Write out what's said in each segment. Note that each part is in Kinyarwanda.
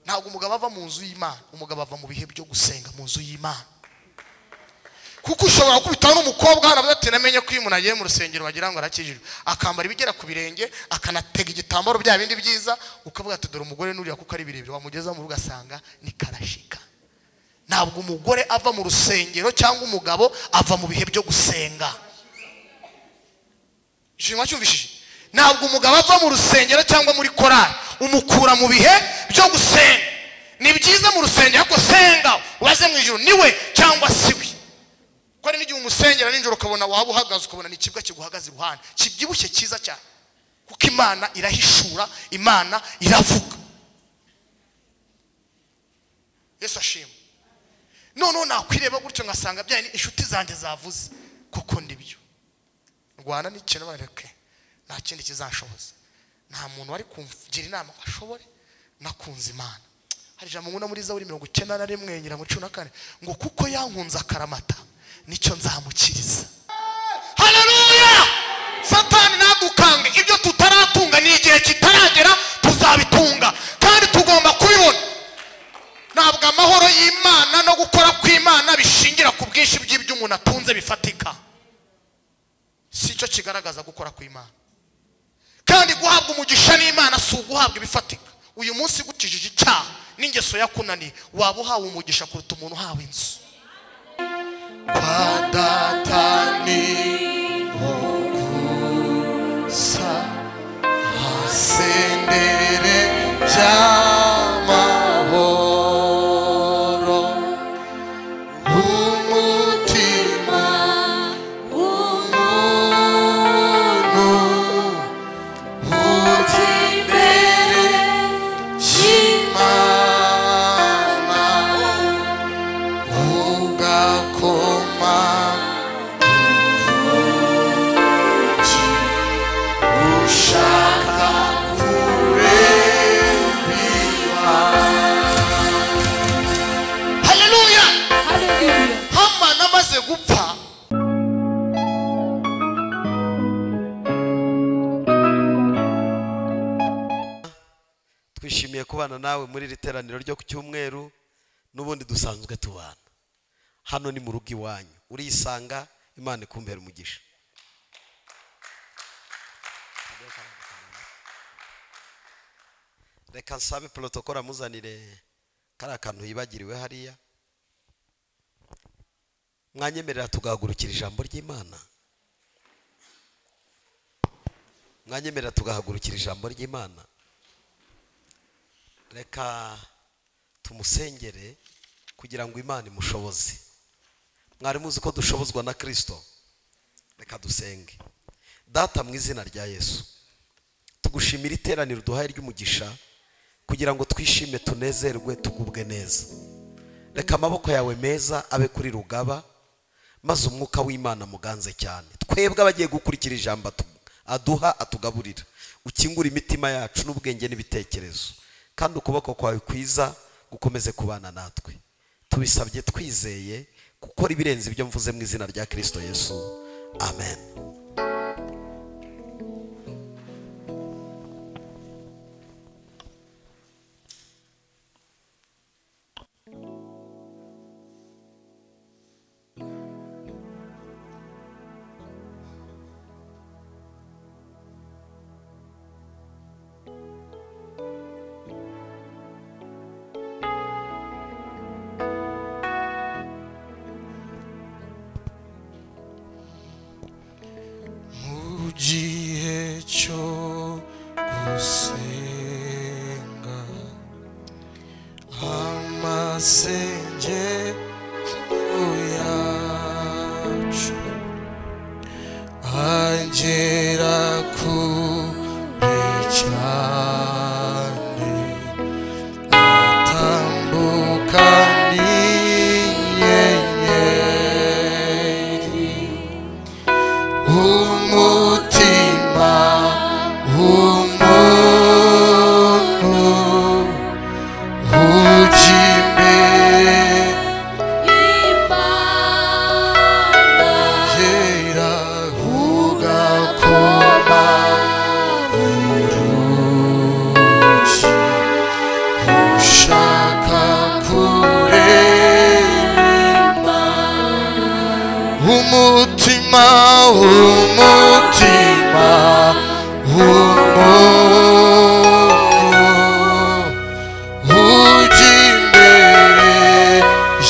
ntabwo umugabo ava mu nzu y'imana umugabo ava mu bihe byo gusenga mu nzu y'imana kuko ushobora gukubitaho n'umukobwa hano avuga ati namenye ko iyo umuntu agiye mu rusengero wagira ngo arakijijwe akambara ibigera ku birenge akanatega igitambaro bya bindi byiza ukavuga ati dore umugore n'uriya kuko ari birebire wamugeza mu rugo asanga ni karashika ntabwo umugore ava mu rusengero cyangwa umugabo ava mu bihe byo gusenga ishimwa cyumvishije ntabwo umugabo ava mu rusengero cyangwa muri korari umukura mu bihe byo gusenga ni byiza mu rusengero ariko senga ubaze mu ijoro niwe cyangwa si we kuko hari n'igihe umusengera nijoro ukabona waba uhagaze ukabona ni ikibwa kiguhagaze iruhande kibyibushye cyiza cyane kuko imana irahishura imana iravuga yesu ashima noneho nakwireba gutyo ngasanga bya inshuti zanjye zavuze kuko ndibyo rwanda n'ikintu bareke nta kindi kizanshoboza nta muntu wari kugira inama ngo ashobore nakunze imana hari ijambo nkunda muri zaburi mirongo icyenda na rimwe nyirango cumi na kane ngo kuko yankunze akaramata nicyo nzamukiriza haleluya satani ntadukange ibyo tutaratunga ni igihe kitaragera tuzabitunga kandi tugomba kubibona ntabwo amahoro y'imana no gukora kw'imana bishingira ku bwinshi bw'ibyo umuntu atunze bifatika si cyo kigaragaza gukora kw'imana kandi guhabwa umugisha n'imana si uguhabwa ibifatika uyu munsi gukijije icyaha n'ingeso yakunaniye waba uhawe umugisha kuruta umuntu uhawe inzu kwa datani ho gusa hasendere by'amahoro umutima w'umuntu ujya imbere y'imana ugakoma ushaka kurebima haleluya Hallelujah. hamani amaze gupfa twishimiye kubana nawe muri iri teraniro ryo ku cyumweru n'ubundi dusanzwe tubana hano ni mu rugo iwanyu urisanga imana ikumbera umugisha reka nsabe porotokoro amuzanire kariya kantu yibagiriwe hariya mwanyemerera tugahagurukira ijambo ry'imana mwanyemerera tugahagurukira ijambo ry'imana reka tumusengere kugira ngo imana imushoboze mwari muzi ko dushobozwa na kirisito reka dusenge data mu izina rya yesu tugushimira iteraniro duhaye ry'umugisha kugira ngo twishime tunezerwe tugubwe neza reka amaboko yawe meza abe kuri rugaba maze umwuka w'imana muganze cyane twebwe abagiye gukurikira ijambo atu- aduha atugaburira ukingura imitima yacu n'ubwenge n'ibitekerezo kandi ukuboko kwawe kwiza gukomeze kubana natwe tubisabye twizeye gukora ibirenze ibyo mvuze mu izina rya kirisito yesu amen mu gihe cyo gusenga amasengero yacu agera kure cyane atambuka n'inyenyeri umutima w'umuntu ujya imbere umutima umutima w'umuntu ujya imbere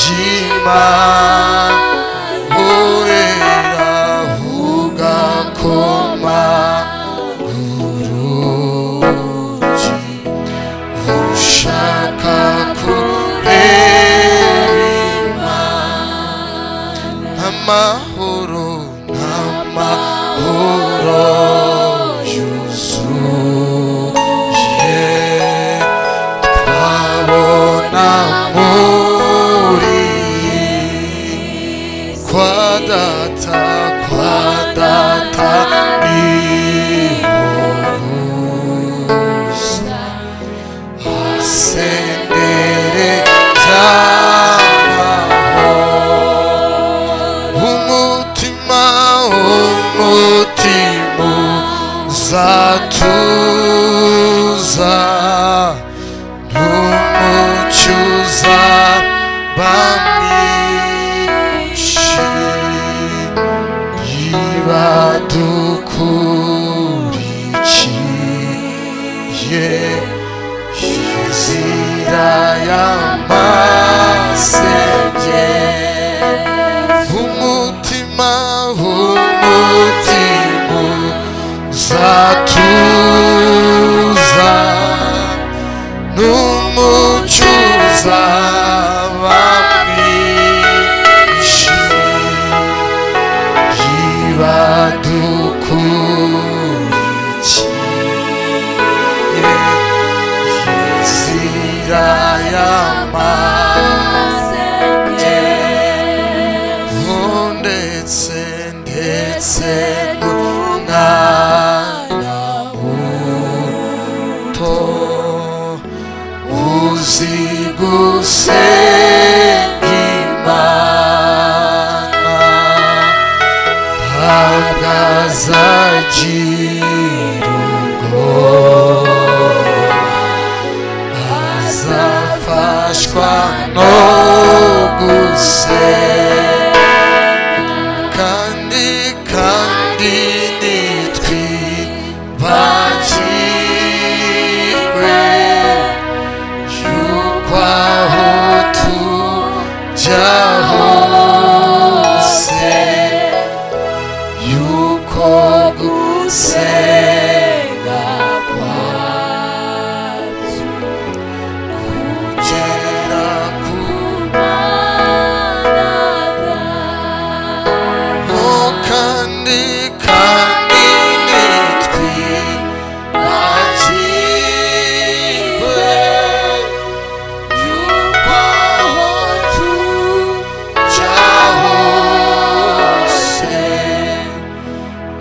y'imana urera ugakoma urugi ushaka kureba amahoro n'amahoro yuzuye twabona muri kwa data kwa data ni gusa asendere cy'amahoro umutima umutima uzatuza n'umucyuza bamwishi nibadukurikiye inzira y'amasenge umutima umutima uzatuza n'umucuza bamwishi yibadukurikiye inzira y'amasenge ndetse ndetse n'umwana muto uzi gusenga imana ntabwo azagira ubwoba azafashwa no gusenga kandi kandi ntitwibagirwe yuko aho tujya hose yuko gusenga kwacu kugera ku Oh, kandi kandi nitwibagirwe yuko aho tujya hose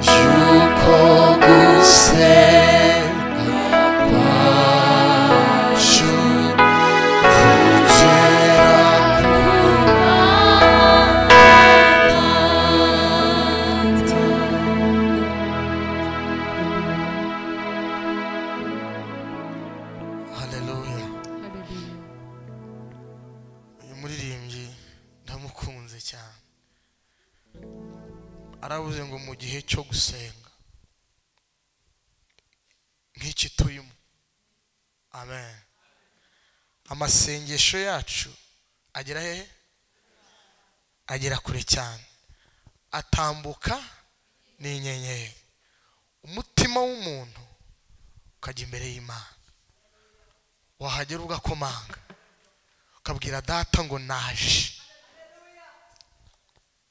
yuko gusenga kwacu kugera ku haleluya uyu muririmbyi ndamukunze cyane aravuze ngo mu gihe cyo gusenga nk'iki turimo amen amasengesho yacu agera hehe agera kure cyane atambuka n'inyenyeri umutima w'umuntu ukajya imbere y'imana wahagera ugakomanga ukabwira data ngo naje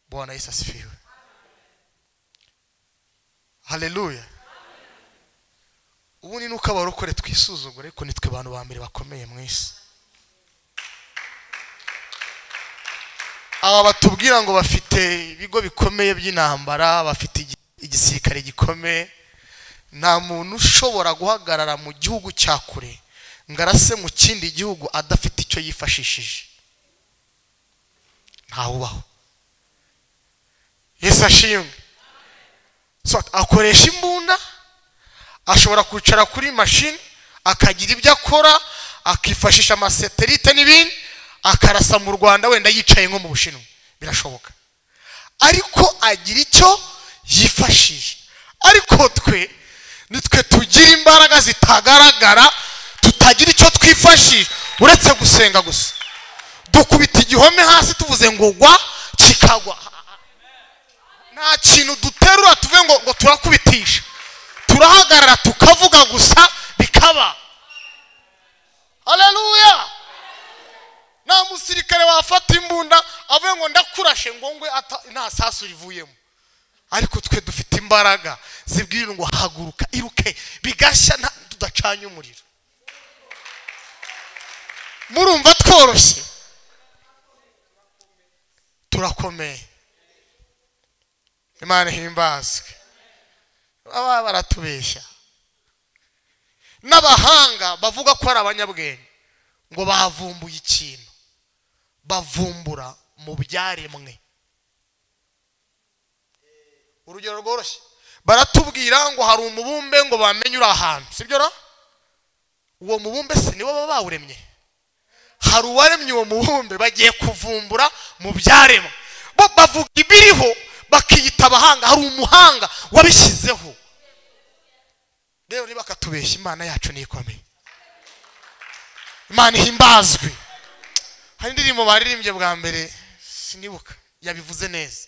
bwana yesu asifiwe haleluya ubundi ni uko abarokore twisuzugura ariko nitwe abantu ba mbere bakomeye mu isi aba batubwira ngo bafite ibigo bikomeye by'intambara bafite igi- igisirikare gikomeye nta muntu ushobora guhagarara mu gihugu cya kure ngo arase mu kindi gihugu adafite icyo yifashishije ntawubaho yesu ashimwe So, akoresha imbunda ashobora kwicara kuri mashini akagira ibyo akora akifashisha amaseterite n'ibindi akarasa mu rwanda wenda yicaye nko mu bushinwa birashoboka ariko agira icyo yifashisha ariko twe nitwe tugira imbaraga zitagaragara tutagira icyo twifashisha uretse gusenga gusa dukubita igihome hasi tuvuze ngo gwa kikagwa nta kintu duterura tuve ngo ngo turakubitisha turahagarara tukavuga gusa bikaba haleluya nta musirikare wafata imbunda avuye ngo ndakurashe ngo ngwe ata- nta sasu rivuyemo ariko twe dufite imbaraga zibwira ngo haguruka iruke bigashya nta- tudacanye umuriro murumva tworoshye turakomeye imana ihimbazwe baba baratubeshya n'abahanga bavuga ko ari abanyabwenge ngo bavumbuye ikintu bavumbura mu byaremwe urugero rworoshye baratubwira ngo hari umubumbe ngo bamenye uri ahantu sibyo ra uwo mubumbe si nibo baba bawuremye hari uwaremye uwo mubumbe bagiye kuvumbura mu byaremwe bo bavuga ibiriho bakiyita abahanga hari umuhanga wabishyizeho rero niba akatubeshya imana yacu nikomeye imana ihimbazwe hari indirimbo baririmbye bwa mbere sinibuka yabivuze neza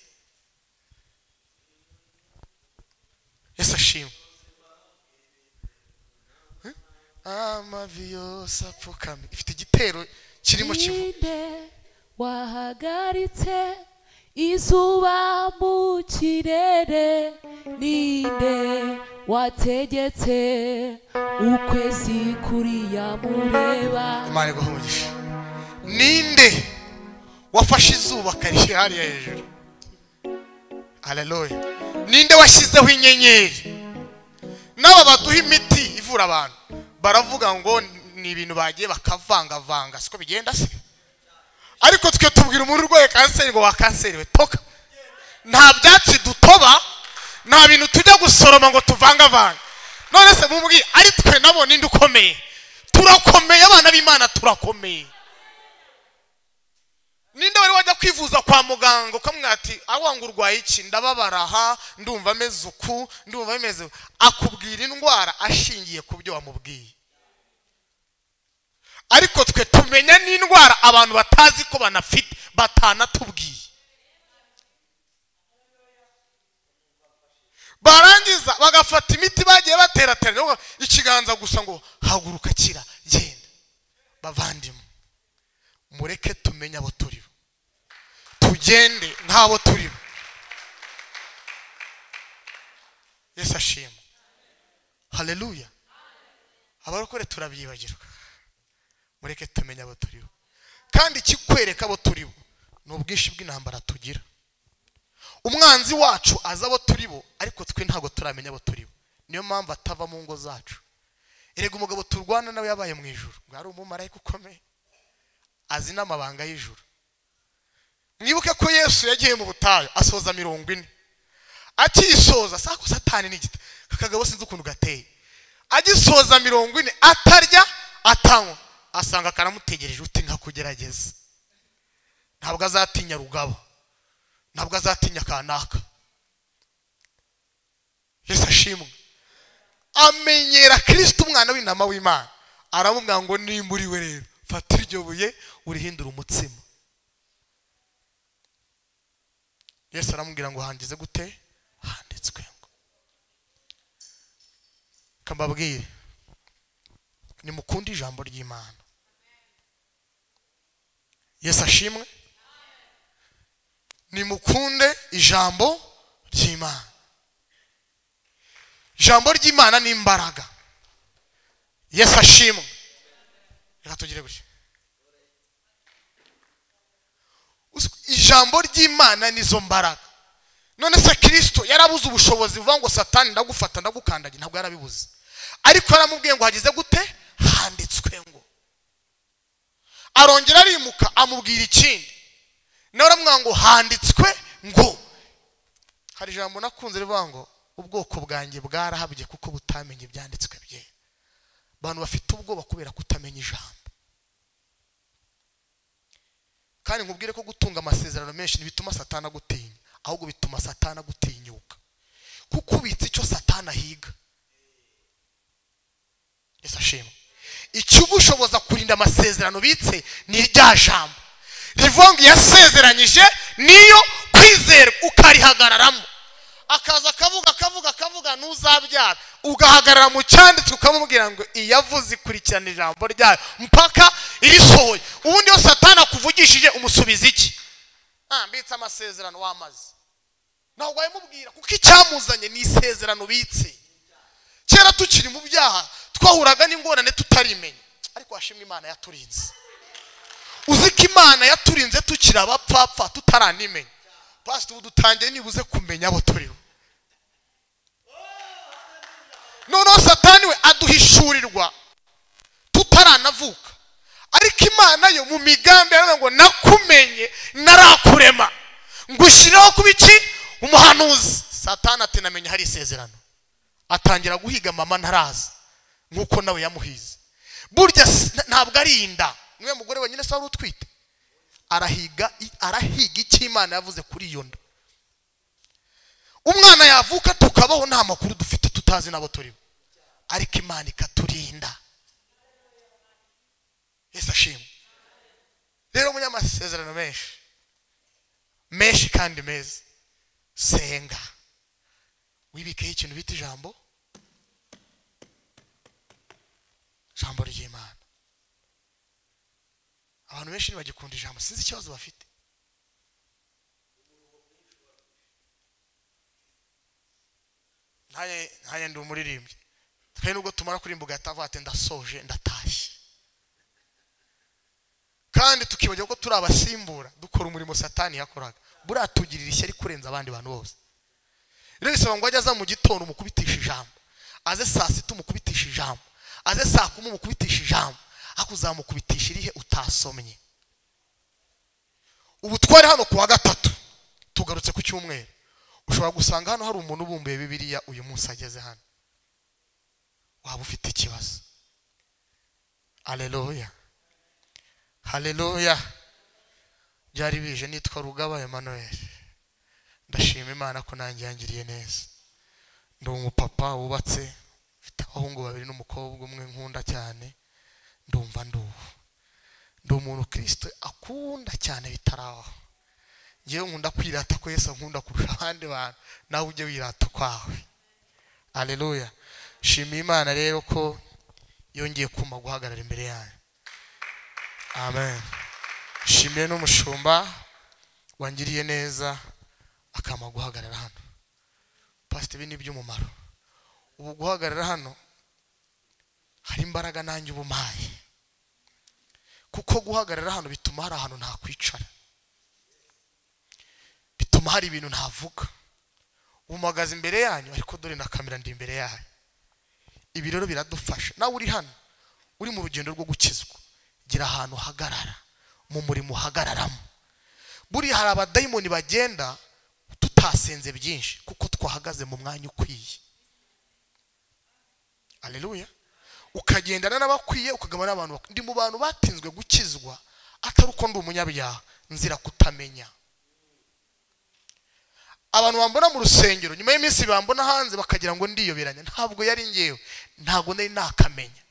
yesu ashimwe Eh? amavi yose apfukamye ifite igitero kirimo kivu Ninde wahagaritse izuba mu kirere ninde wategetse ukwezi kuriya mureba imana iguhumugishe ninde wafashe izuba akarishya hariya hejuru aleluya ninde washyizeho inyenyeri n'aba baduha imiti ivura abantu baravuga ngo ni ibintu bagiye bakavangavanga siko bigenda se ariko twe tubwira umuntu urwaye kanseri ngo wakanseriwe toka nta byatsi dutoba nta bintu tujya gusoroma ngo tuvangavange none se mubwiye ari twe nabo ninde ukomeye turakomeye abana b'imana turakomeye ninde wari wajya kwivuza kwa muganga ukamwira ati ngo urwaye iki ndababara aha ndumva ameze uku ndumva ameze uku." akubwira indwara ashingiye ku byo wamubwiye ariko twe tumenya n'indwara abantu batazi ko banafite batanatubwiye barangiza bagafata imiti bagiye baterateranya ngo ikiganza gusa ngo haguruka kira genda bavandimwe mureke tumenye abo turibo tugende nk'abo turibo yesu ashimwe haleluya abarokore turabyibagirwa mureke tumenye abo turibo kandi ikikwereka abo turibo ni ubwinshi bw'intambara tugira umwanzi wacu azi abo turibo ariko twe ntabwo turamenya abo turibo niyo mpamvu atava mu ngo zacu erega umugabo turwana nawe yabaye mu ijoro ngo yari umumarayika ukomeye azi n'amabanga y'ijuru mwibuke ko yesu yagiye mu butayu asoza mirongo ine akiyisoza sako satani ni igita akagabo sinzi ukuntu gateye agisoza mirongo ine atarya atanywa asanga karamutegereje uti nkakugerageza ntabwo azatinya rugabo ntabwo azatinya kanaka yesu ashimwe amenyera kirisita umwana w'intama w'imana aramubwira ngo ni muri we rero fata iryo buye urihindure umutsima yesu aramubwira ngo hangize gute handitswe ngo kambabwire nimukunde ijambo ry'imana yesu ashimwe nimukunde ijambo ry'imana ijambo ry'imana ni imbaraga yesu ashimwe reka tugire gutya Uzi- ijambo ry'imana nizo mbaraga none se kirisito yarabuze ubushobozi buvuga ngo satani ndagufata ndagukandagira ntabwo yarabibuze ariko yaramubwiye ngo hagize gute handitswe ngo arongera arimuka amubwira ikindi nawe aramubwira ngo handitswe ngo hari ijambo nakunze rivuga ngo ubwoko bwanjye bwarahabye kuko butamenya ibyanditswe bye abantu bafite ubwoba kubera kutamenya ijambo kandi nkubwire ko gutunga amasezerano menshi ntibituma satana agutinya ahubwo bituma satana agutinyuka kuko ubitse icyo satana ahiga yesu ashimwe ikibushoboza kurinda amasezerano ubitse ni rya jambo rivuga ngo yasezeranyije niyo kwizera ukarihagararamo akaza akavuga akavuga akavuga n'uzabyara ugahagarara mu cyanditswe ukamubwira ngo iyavuze ikurikirana ijambo ryayo mpaka irisohoye ubundi yose atana akuvugishije umusubiza iki ah mbitse amasezerano wamaze ntabwo wayimubwira kuko icyamuzanye ni isezerano ubitse kera tukiri mu byaha twahuraga n'ingorane tutarimenya ariko washimwe imana yaturinze uzi ko imana yaturinze tukiri abapfapfa tutaranimenya pasita ubu dutangiye nibuze kumenya abo turiho noneho satani we aduhishurirwa tutaranavuka ariko imana yo mu migambi yaravuga ngo nakumenye narakurema ngushyireho kuba iki umuhanuzi satani atinamenya hari isezerano atangira guhiga mama ntaraza nk'uko nawe yamuhize burya si- na- ntabwo ari inda niwe mugore wenyine se wari utwite arahiga i- arahiga icyo imana yavuze kuri iyo nda umwana yavuka tukabaho nta makuru dufite tutazi n'abo turiho ariko imana ikaturinda yesu ashimwe rero munyamasezerano menshi menshi kandi meza senga wibikeho ikintu bita ijambo ijambo ry'imana abantu benshi ntibagikunda ijambo sinzi ikibazo bafite ntaye ntaye ndi umuririmbyi twe nubwo tumara kurimbuka yatavuga ati ndasoje ndatashye kandi tukibagira ko turi abasimbura dukora umurimo satani yakoraga buriya tugirira ishyari kurenza abandi bantu bose rero bisaba ngo ajye aza mu gitondo umukubitisha ijambo aze saa sita umukubitisha ijambo aze saa kumi umukubitisha ijambo ariko uzamukubitisha irihe utasomye ubu twari hano ku wa gatatu tugarutse ku cyumweru ushobora gusanga hano hari umuntu ubumbuye bibiliya uyu munsi ageze hano waba ufite ikibazo aleluya haleluya byari bije nitwa rugaba Emmanuel ndashima imana ko nanjye yangiriye neza ndi umupapa wubatse mfite abahungu babiri n'umukobwa umwe nkunda cyane ndumva nduhu ndi umuntu kirisito akunda cyane bitaraho ngewe nkunda kwirata ko yesu nkunda kurusha abandi bantu nawe ujye wirata ukwawe aleluya shima imana rero ko yongeye kuma guhagarara imbere yayo amen shimire n'umushumba wangiriye neza akama guhagarara hano pasite ibi ni iby'umumaro ubu guhagarara hano hari imbaraga nanjye uba umpaye kuko guhagarara hano bituma hari ahantu ntakwicara bituma hari ibintu ntavuga umuhagaze imbere yanyu ariko dore na kamera ndi imbere yayo ibi rero biradufasha nawe uri hano uri mu rugendo rwo gukizwa gira ahantu uhagarara mu murimo uhagararamo buriya hari abadayimoni bagenda tutasenze byinshi kuko twahagaze mu mwanya ukwiye aleluya ukagendana n'abakwiye ukagabana n'abantu bakwiye ndi mu bantu batinzwe gukizwa atari uko ndi umunyabyaha nzira kutamenya abantu bambona mu rusengero nyuma y'iminsi bambona hanze bakagira ngo ndiyoberanya ntabwo yari ngewe ntabwo nari nakamenya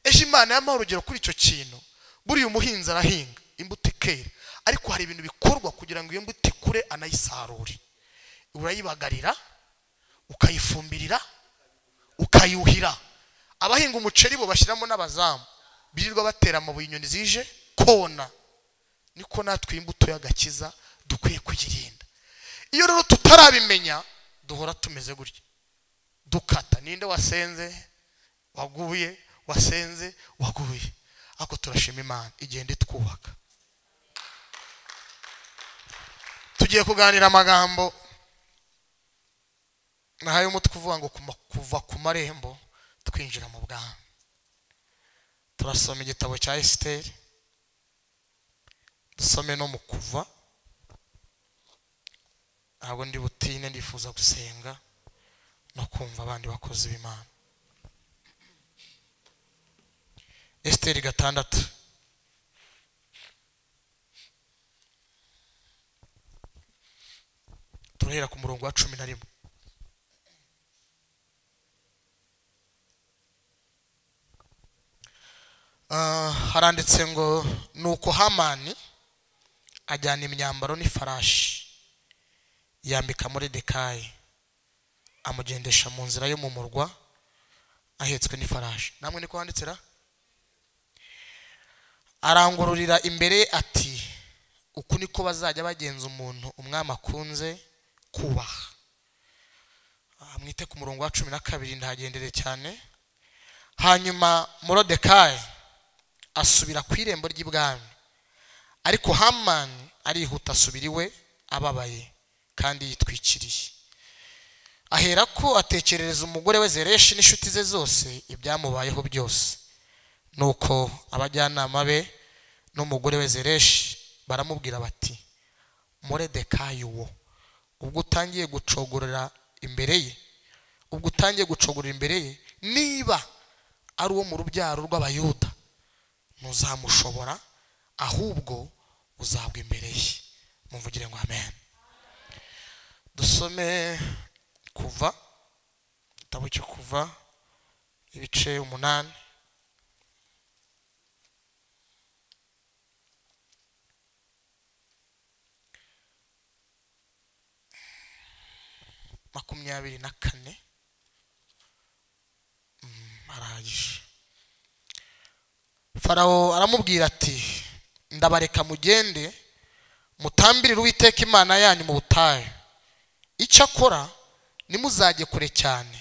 ejo imana yamuha urugero kuri icyo kintu buriya umuhinzi arahinga imbuto ikera ariko hari ibintu bikorwa kugira ngo iyo mbuto ikure anayisarure urayibagarira ukayifumbirira ukayuhira abahinga umuceri bo bashyiramo n'abazamu birirwa batera amabuye inyoni zije kona niko natwe iyi imbuto y'agakiza dukwiye kuyirinda iyo rero tutarabimenya duhora tumeze gutya dukata ninde wasenze waguye wasenze waguye ariko turashima imana igenda itwubaka tugiye kuganira amagambo nahaye umutwe uvuga ngo kuma- kuva ku marembo twinjira mu bwami turasoma igitabo cya esiteri dusome no mu kuva ntabwo ndi butine ndifuza gusenga no kumva abandi bakozi b'imana esiteri gatandatu turahera ku murongo wa cumi na rimwe Ah, haranditse ngo nuko hamani ajyana imyambaro n'ifarashi yambika muri dekayi amugendesha mu nzira yo mu murwa ahetswe n'ifarashi namwe niko handitse ra arangururira imbere ye ati uku niko bazajya bagenza umuntu umwami akunze kubaha Ah, mwite ku murongo wa cumi na kabiri ndahagendere cyane hanyuma morodekayi asubira ku irembo ry'ibwami ariko hamani arihuta asubira iwe ababaye kandi yitwikiriye aherako atekerereza umugore we zereshi n'inshuti ze zose ibyamubayeho byose nuko abajyanama be n'umugore we zereshi baramubwira bati moredekayi wo ubwo utangiye gucogorera imbere ye ubwo utangiye gucogorera imbere ye niba ari uwo mu rubyaro rw'abayuda ntuzamushobora ahubwo uzagwa imbere ye mumvugire ngo amen dusome kuva igitabo cyo kuva ibice umunani makumyabiri na kane Mm, arahagije farawo aramubwira ati ndabareka mugende mutambirire uwiteka imana yanyu mu butayu icyakora nimuzajye kure cyane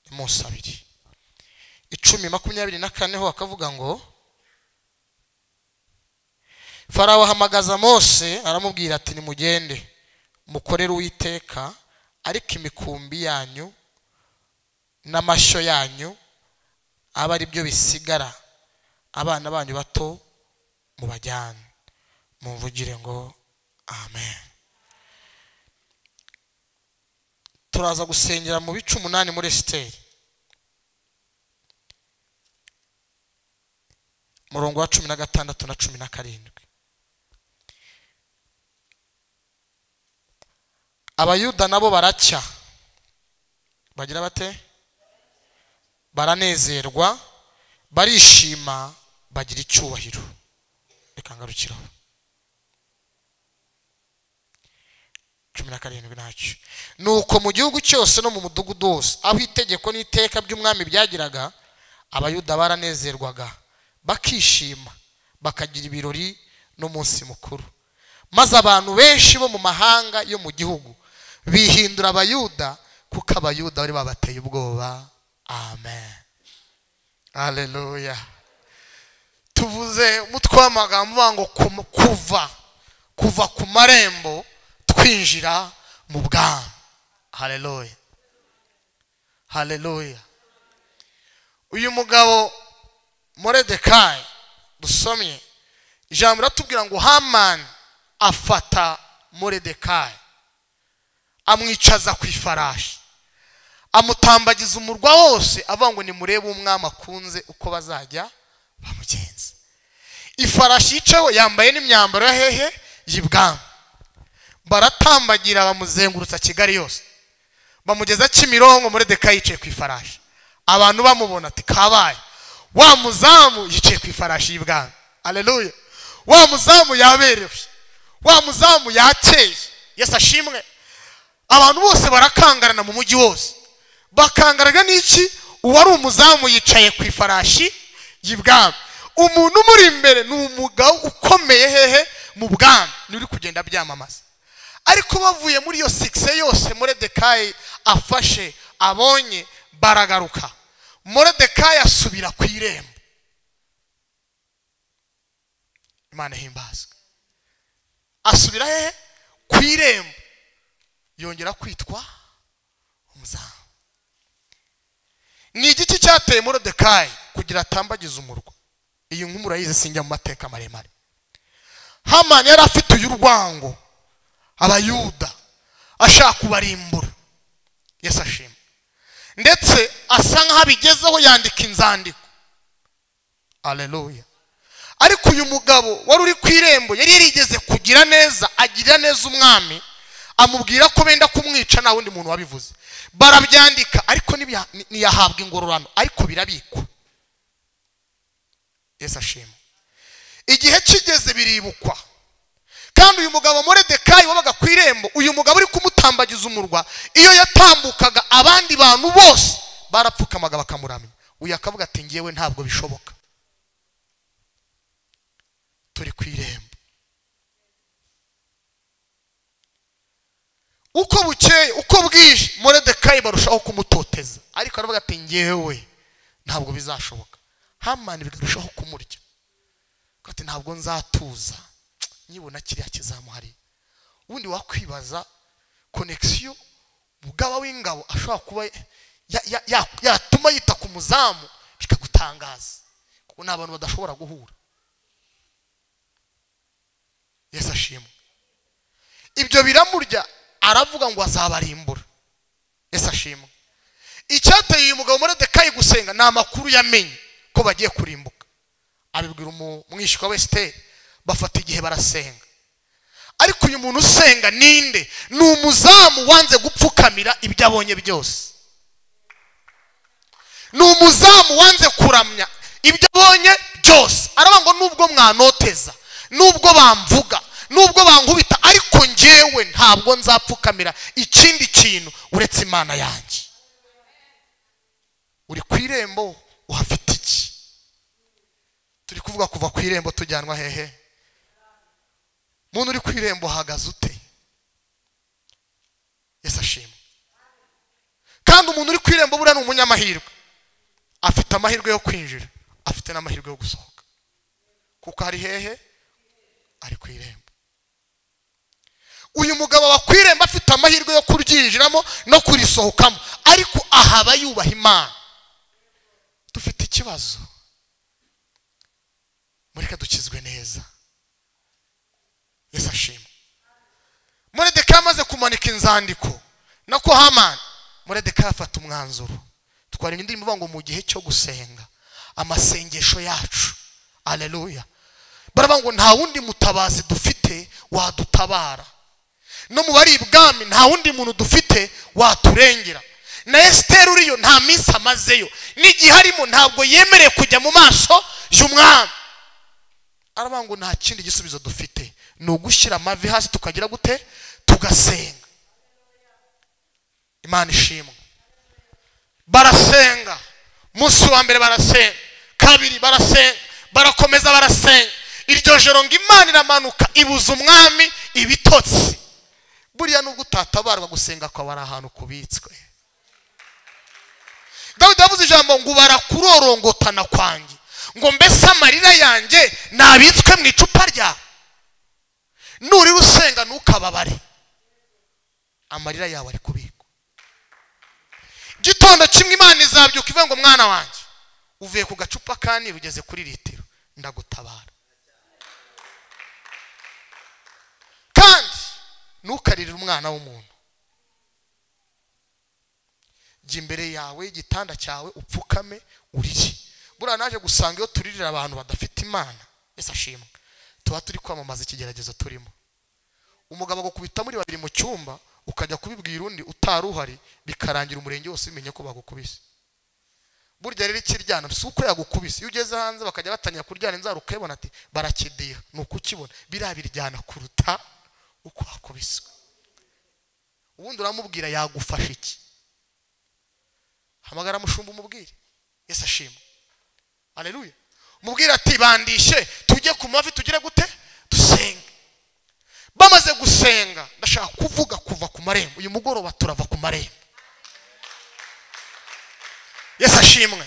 nimusabire icumi makumyabiri na kane ho akavuga ngo farawo ahamagaza mose aramubwira ati nimugende mukorere uwiteka ariko imikumbi yanyu n'amashyo yanyu abe ari byo bisigara abana banyu bato mubajyane mumvugire ngo amen turaza gusengera mu bice umunani muri esiteri murongo wa cumi na gatandatu na cumi na karindwi abayuda nabo baracya bagira bate baranezerwa barishima bagira icyubahiro reka ngarukiraho cumi na karindwi ntacyo ni uko mu gihugu cyose no mu mudugudu wose aho itegeko n'iteka by'umwami byagiraga abayuda baranezerwaga bakishima bakagira ibirori n'umunsi mukuru maze abantu benshi bo mu mahanga yo mu gihugu bihindura abayuda kuko abayuda bari babateye ubwoba amen haleluya tuvuze umutwe w'amagambo uvuga ngo kum- kuva kuva ku marembo twinjira mu bwami haleluya haleluya uyu mugabo moredekayi dusomye ijambo riratubwira ngo hamani afata moredekayi amwicaza ku ifarashi amutambagiza umurwa wose avuga ngo nimurebe umwami akunze uko bazajya bamugenza ifarashi yicayeho yambaye n'imyambaro ya hehe y'ibwami baratambagira bamuzengurutsa kigali yose bamugeza kimironko muri deka yicaye ku ifarashi abantu bamubona ati kabaye wa muzamu yicaye ku ifarashi y'ibwami aleluya wa muzamu yaberewe wa muzamu yakeye yesu ashimwe abantu bose barakangarana mu mujyi wose bakangaraga n'iki uwari umuzamu yicaye ku ifarashi y'ibwami umuntu umuri imbere ni umugabo ukomeye hehe mu bwami ni uri kugenda abyamamaza ariko bavuye muri iyo sikise yose moredekayi afashe abonye baragaruka moredekayi asubira ku irembo imana ihimbazwe asubira hehe ku irembo yongera kwitwa umuzamu ni igiti cyateye morodekayi kugira atambagize umurwa iyi nkumi urayizi sinjya mu mateka maremare hamani yari afite uyu urwango abayuda ashaka kubarimbura yesu ashima ndetse asa nk'aho abigezeho yandika inzandiko aleluya ariko uyu mugabo wari uri ku irembo yari yarigeze kugira neza agirira neza umwami amubwira ko benda kumwica nta wundi muntu wabivuze barabyandika ariko ntibya- ni- ntiyahabwa ingororano ariko birabikwa yesu ashima igihe kigeze biribukwa kandi uyu mugabo moredekayi wabaga ku irembo uyu mugabo uri kumutambagiza umurwa iyo yatambukaga abandi bantu bose barapfukamaga bakamuramya uyu akavuga ati ngewe ntabwo bishoboka turi ku irembo uko bukeye uko bwije moredekayi barushaho kumutoteza ariko aravuga ati ngewe ntabwo bizashoboka hamani bikarushaho kumurya Aravuga ati ntabwo nzatuza nyibona kiriya kizamuhariye ubundi wakwibaza konegisiyo mugaba w'ingabo ashobora kuba ya- ya- ya- yatuma yita ku muzamu bikagutangaza kuko ni abantu badashobora guhura yesu ashimwe ibyo biramurya aravuga ngo azabarimbura ese ashimwe icyateye uyu mugabo moredekayi gusenga ni amakuru yamenye ko bagiye kurimbuka abibwira umu- umwishywa wa esiteri bafata igihe barasenga ariko uyu muntu usenga ninde ni umuzamu wanze gupfukamira ibyo abonye byose ni umuzamu wanze kuramya ibyo abonye byose aravuga ngo nubwo mwanoteza nubwo bamvuga nubwo bankubita ariko ngewe ntabwo nzapfukamira ikindi kintu uretse imana yanjye uri ku irembo uhafite iki turi kuvuga kuva ku irembo tujyanwa hehe muntu uri ku irembo uhagaze ute yesu ashimwe kandi umuntu uri ku irembo buriya ni umunyamahirwe afite amahirwe yo kwinjira afite n'amahirwe yo gusohoka kuko ari hehe ari ku irembo uyu mugabo aba ku irembo afite amahirwe yo kuryinjiramo no kurisohokamo ariko ahaba yubaha imana dufite ikibazo mureka dukizwe neza yesu ashimwe muredeka amaze kumanika inzandiko nako hamani muredeka afata umwanzuro twari indirimbo ivuga ngo mu gihe cyo gusenga amasengesho yacu aleluya baravuga ngo nta wundi mutabazi dufite wadutabara no mu bari ibwami nta wundi muntu dufite waturengera na esiteri uriyo nta minsi amazeyo n'igihe arimo ntabwo yemerewe kujya mu maso y'umwami aravuga ngo nta kindi gisubizo dufite ni ugushyira amavi hasi tukagira gute tugasenga imana ishimwe barasenga umunsi wa mbere barasenga kabiri barasenga barakomeza barasenga iryo joro ngo imana iramanuka ibuza umwami ibitotsi buriya nubwo utatabarwa gusenga kwawe ari ahantu kubitswe dawidi yavuze ijambo ngo barakurorongotana kwanjye ngo mbese amarira yanjye nabitswe mu icupa ryawe nurira usenga ntukababare amarira yawe ari kubikwa gitondo kimwe imana izabyuka ivuga ngo mwana wanjye uvuye ku gacupa ka nili ugeze kuri litiro ndagutabara kandi ntukaririre umwana w'umuntu jya imbere yawe igitanda cyawe upfukame urire buriya naje gusanga iyo turirira abantu badafite imana ese ashimwe tuba turi kwamamaza ikigeragezo turimo umugabo agukubita muri babiri mu cyumba ukajya kubibwira undi utari uhari bikarangira umurenge wose ubimenye ko bagukubise burya rero ikiryana si uko yagukubise iyo ugeze hanze bakajya batangira kuryana inzara ukayibona ati barakidiha ni uko ukibona biriya biryana kuruta uko wakubiswe ubundi uramubwira yagufasha iki hamagara mushumba umubwire yesu ashima aleluya umubwire ati bandishe tujye ku mavi tugire gute dusenge bamaze gusenga ndashaka kuvuga kuva ku marembo uyu mugoroba turava ku marembo yesu ashimwe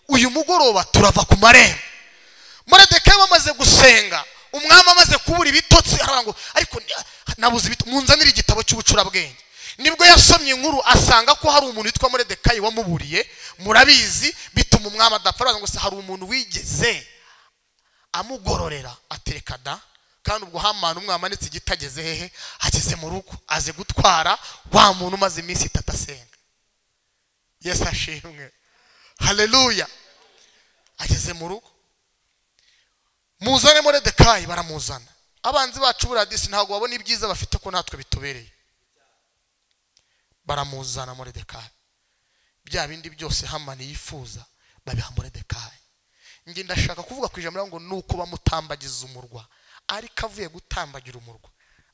uyu mugoroba turava ku marembo moredekayi bamaze gusenga umwami amaze kubura ibitotsi aravuga ngo ariko ni- nabuze ibitotsi munzanire igitabo cy'ubucurabwenge nibwo yasomye inkuru asanga ko hari umuntu witwa moredekayi wamuburiye murabizi bituma umwami adapfa aravuga ngo se hari umuntu wigeze amugororera atereka da kandi ubwo hamana umwami anitse igiti ageze hehe ageze mu rugo aze gutwara wa muntu umaze iminsi itatu asenga yesu ashimwe haleluya ageze mu rugo muzane moredekayi baramuzana abanzi bacu buriya disi ntabwo babona ibyiza bafite ko natwe bitubereye baramuzana moridekayi bya bindi byose hamani yifuza babiha moridekayi njye ndashaka kuvuga ku ijambo ngo ni uko bamutambagiza umurwa ariko avuye gutambagira umurwa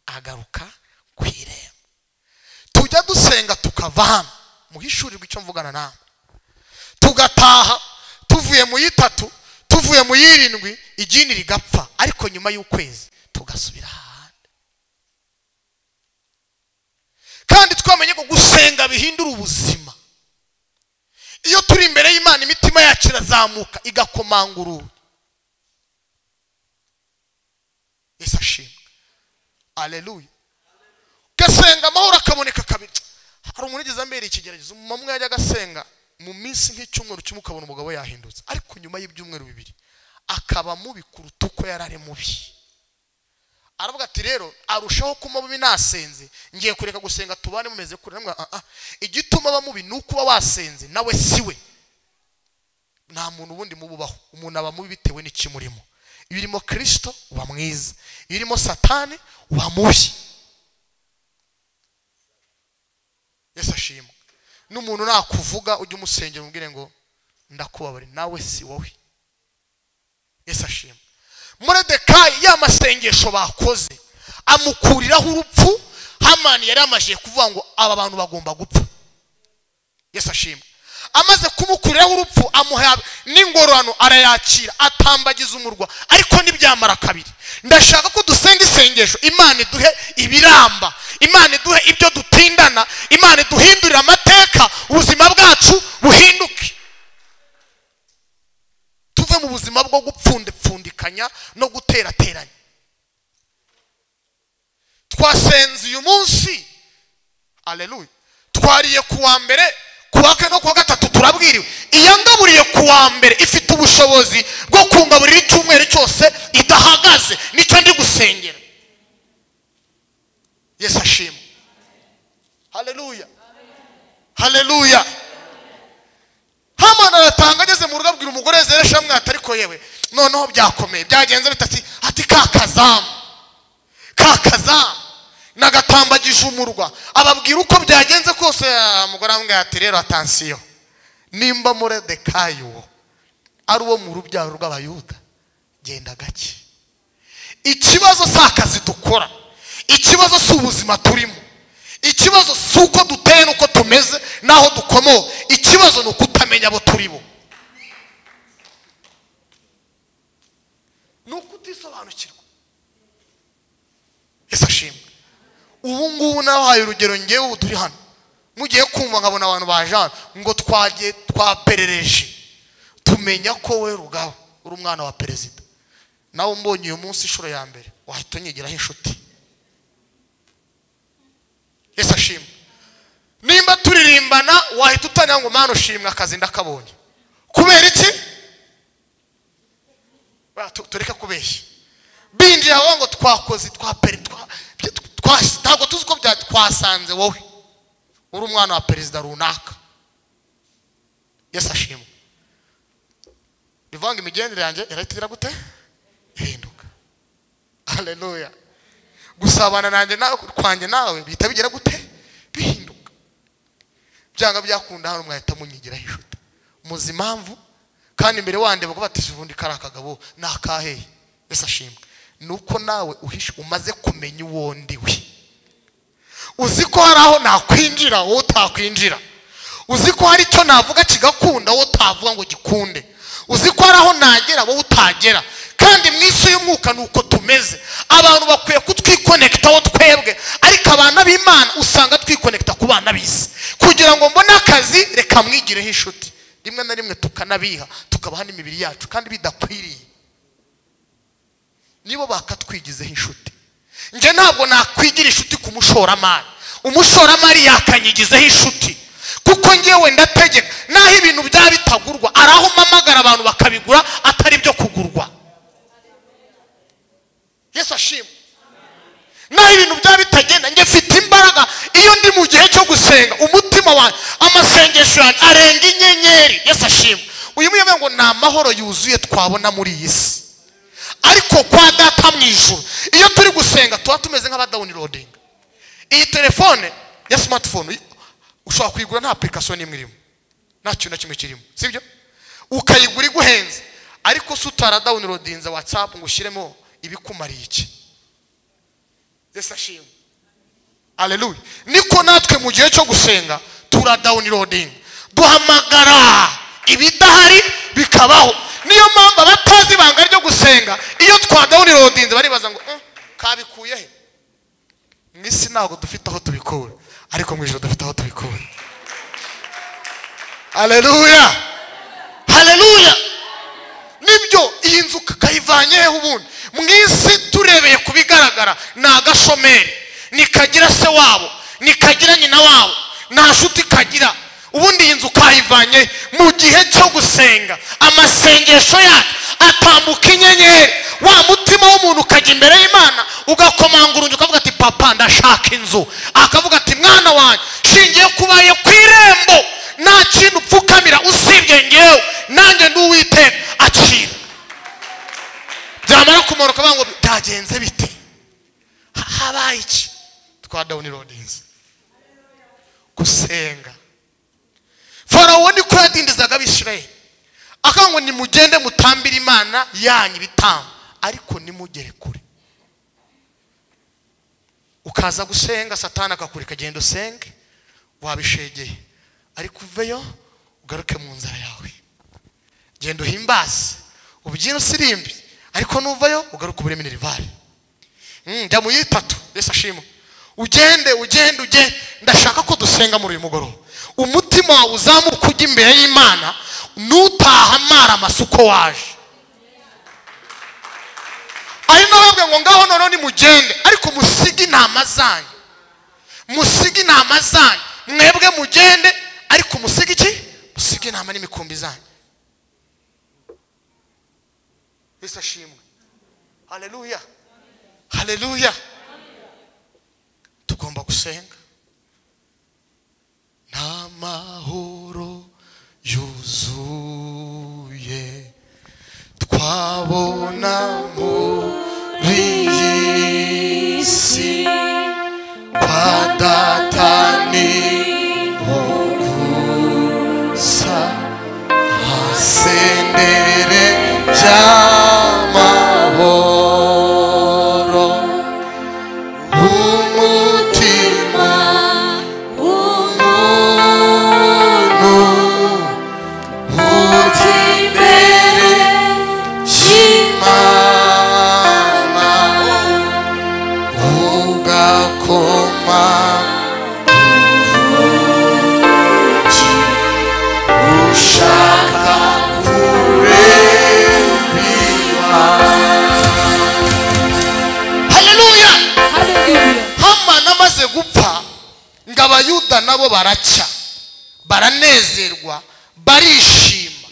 agaruka ku irembo tujya dusenga tukava hano muhishurirwe icyo mvugana nawe tugataha tuvuye mu y'itatu tuvuye mu y'irindwi igini rigapfa ariko nyuma y'ukwezi tugasubira ahandi kandi twamenye ko gusenga bihindura ubuzima iyo turi imbere y'imana imitima yacu irazamuka igakomangurura yesu ashimwe aleluya ugasenga amahoro akaboneka kabiri hari umuntu ugeze ambera ikigeragezo umumama umwe yajya agasenga mu minsi nk'icyumweru kimwe ukabona umugabo yahindutse ariko nyuma y'ibyumweru bibiri akaba mubi kuruta uko yari ari mubi aravuga ati rero arushaho kuba mubi nasenze ngiye kureka gusenga tubane mumeze kure namwe ah ah igituma aba mubi ni uko uba wasenze nawe siwe nta muntu ubundi mububaho umuntu aba mubi bitewe n'ikimurimo iyo urimo kirisito uba mwiza iyo urimo satani uba mubi yesu ashimwe n'umuntu nakuvuga ujye umusengera umubwire ngo ndakubabare nawe si wowe yesu ashimwe muredekayi ya masengesho bakoze amukuriraho urupfu hamani yari yamajije kuvuga ngo aba bantu bagomba gupfa yesu ashimwe amaze kumukuriraho urupfu amuha n'ingororano arayakira atambagiza umurwa ariko ntibyamara kabiri ndashaka ko dusenga isengesho imana iduhe ibiramba imana iduhe ibyo dutindana imana iduhindurire amateka ubuzima bwacu buhinduke tuve mu buzima bwo gupfundipfundikanya no guterateranya twasenze uyu munsi aleluya twariye ku wa mbere ku wa kane no ku wa gatatu turabwiriwe iyangaburiye ku wa mbere ifite ubushobozi bwo kungaburira icyumweru cyose idahagaze nicyo ndi gusengera yesu ashimwe haleluya haleluya hamana aratanga ageze mu rugo abwira umugore zeresha mwata ariko yewe noneho byakomeye byagenze bitati ati ka kazamu ka kazamu nagatambagije umurwa ababwira uko byagenze kose ah, umugore amubwira ati rero atansiyo nimba muredekayi uwo ari uwo mu rubyaro rw'abayuda genda gake ikibazo si akazi dukora ikibazo si ubuzima turimo ikibazo si uko duteye n'uko tumeze n'aho dukomoka ikibazo ni ukutamenya abo turi bo ni ukutisobanukirwa ese ashimwe ubu ngubu nabahaye urugero ngewe ubu turi hano mugiye kumva nkabona abantu baje hano ngo twagiye twaperereje tumenya ko we rugabo uri umwana wa perezida nawe mbonye uyu munsi inshuro ya mbere wahita unyigiraho inshuti yesu ashimwe nimba turirimbana wahita utangira ngo mwana ushimwe akazi ndakabonye kubera iki Ba, tu- tureke kubeshya binjira aho ngo twakoze twapere twa- twa- ntabwo tuzi uko bya- twasanze wowe uri umwana wa perezida runaka yesu ashimwe bivanga imigendere yanjye irahita igira gute ihinduka haleluya gusabana nanjye nawe kwanjye nawe bihita bigira gute bihinduka byanga byakunda hano mwahita munyigira inshuti muzi impamvu kandi imbere wande bavuga bati ubundi kari akagabo ni akaheye mbese ashimwe ni uko nawe uhishe umaze kumenya uwo ndiwe uzi ko hari aho nakwinjira wowe utakwinjira uzi ko hari icyo navuga kigakunda wowe utavuga ngo gikunde uzi ko hari aho nagera wowe utagera kandi mu isi y'umwuka ni uko tumeze abantu bakwiye kutwikonekitaho twebwe ariko abana b'imana usanga twikonekita ku bana b'isi kugira ngo mbone akazi reka mwigireho inshuti rimwe na rimwe tukanabiha tukabaha n'imibiri yacu kandi bidakwiriye nibo bakatwigizeho inshuti njye ntabwo nakwigira inshuti ku mushoramari umushoramari yakanyigizeho inshuti kuko ngewe ndategeka n'aho ibintu byaba bitagurwa ari aho mpamagara abantu bakabigura atari byo kugurwa yesu ashimwe n'aho ibintu byaba bitagenda njye mfite imbaraga iyo ndi mu gihe cyo gusenga umutima wanjye amasengesho yanjye arenga inyenyeri yesu ashimwe uyu muyoboye ngo ni amahoro yuzuye twabona muri iyi si ariko kwa data mu ijuru iyo turi gusenga tuba tumeze nk'abadawunirodinga iyi telefone ya simatifone ushobora kuyigura nta apurikasiyo n'imwe irimo nta kintu na kimwe kirimo sibyo ukayigura iguhenze ariko se utaradawunirodinze watsapu ngo ushyiremo ibikumariye iki ese ashimwe aleluya niko natwe mu gihe cyo gusenga turadawunirodinga duhamagara ibidahari bikabaho niyo mpamvu abatazi ibanga ryo gusenga iyo twadawunirodinze baribaza ngo "Eh, kabikuye he mu isi ntabwo dufite aho tubikura ariko mu ijoro dufite aho tubikura aleluya haleluya nibyo iyi nzu kayivanye hehe ubundi mu isi turebeye ku bigaragara ni agashomeri nikagira se wabo nikagira nyina wabo nta nshuti kagira ubundi iyi nzu kayivanye he? mu gihe cyo gusenga amasengesho yacu atambuka inyenyeri wa mutima w'umuntu ukajya imbere y'imana ugakomanga urungi ukavuga ati papa ndashaka inzu akavuga ati mwana wanjye shingiye kubaye ku irembo nta kintu upfukamira usibye ngewe nanjye ndi uwiteka acira byamara kumara ukavuga ngo byagenze bite Ha- habaye iki twa dawunirodinzi gusenga farawo niko yadindizaga abisirayeli akavuga ngo nimugende mutambire imana yanyu ibitambo ariko nimugere kure ukaza gusenga satana akakureka genda usenge wabishegeye ariko uveyo ugaruke mu nzara yawe genda uhimbaze ubyina usirimbi ariko nuvayo ugaruke ubure minerivare Mm, njya mu y'itatu yesu ashimwe ugende ugende ugende ndashaka ko dusenga muri uyu mugoroba umutima wawe uzamuka ujya imbere y'imana nutahamara amasuko waje ari nababwe ngo ngaho noneho nimugende ariko musige intama zanyu musige intama zanyu mwebwe mugende ariko musige iki musige intama n'imikumbi zanyu yesu ashimwe haleluya haleluya tugomba gusenga n'amahoro yuzuye twabona muri iyi si kwa data ni gusa hasendere by'amahoro umutima w'umuntu ujya imbere Imana ugakoma ushaka haleluya haleluya hamani amaze gupfa ngo abayuda nabo baracya baranezerwa barishima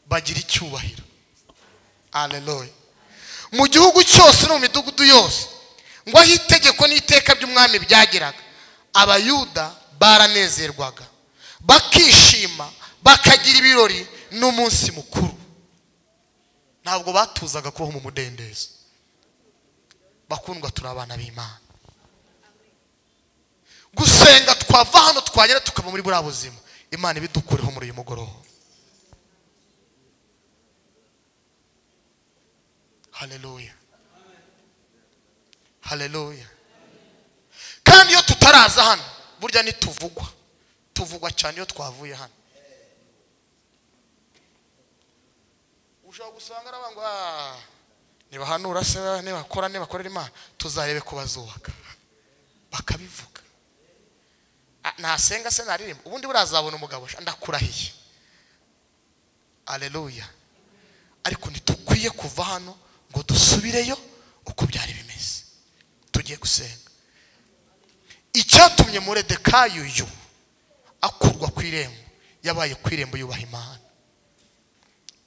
bagira icyubahiro aleluya mu gihugu cyose no mu midugudu yose ngo aho itegeko n'iteka by'umwami byageraga abayuda baranezerwaga bakishima bakagira ibirori n'umunsi mukuru ntabwo batuzaga kubaho mu mudendezo bakundwa turi abana b'imana gusenga twava hano twagera tukava muri buriya buzima imana ibidukureho muri uyu mugoroba haleluya haleluya kandi iyo tutaraza hano burya ntituvugwa tuvugwa cyane iyo twavuye hano ushobora gusanga aravuga ngo "Ah, nibahanura se nibakora nibakorera imana tuzarebe ko bazubaka bakabivuga Ah, nasenga se naririmba ubundi burazabona umugabo sha, ndakurahiye aleluya ariko ntitukwiye kuva hano ngo dusubireyo uko byari bimeze tugiye gusenga icyatumye muredekayi uyu akurwa ku irembo yabaye ku irembo yubaha imana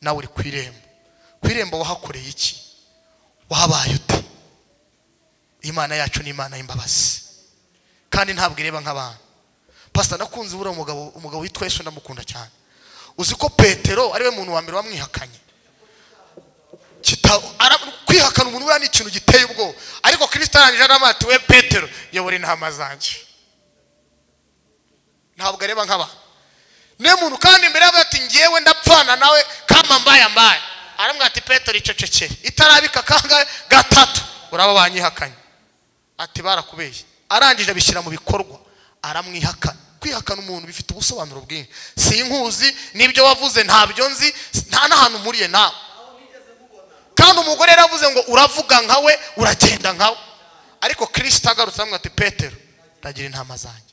nawe uri ku irembo ku irembo wahakoreye iki wahabaye ute imana yacu ni imana y'imbabazi kandi ntabwo ireba nk'abantu pasita nakunze ubura umugabo umugabo witwa yesu ndamukunda cyane uzi ko petero ariwe muntu wa mbere wamwihakanye kita- ara- kwihakana umuntu buriya ni ikintu giteye ubwoba ariko kirisita arangije aramati we petero yobora intama zanjye ntabwo areba nk'abantu niyo muntu kandi imbere yavuze ati ngewe ndapfana nawe kama mbaye ambaye aramubwira ati petero icecekere itarabika kangahe gatatu uraba banyihakanye ati barakubeshye arangije abishyira mu bikorwa aramwihakana kwihakana umuntu bifite ubusobanuro bwinshi sinkuzi n'ibyo wavuze ntabyo nzi nta n'ahantu mpuriye nawe kandi umugore yaravuze ngo uravuga nkawe uragenda nkawe ariko kirisita agarutse aramubwira ati petero ndagira intama zanjye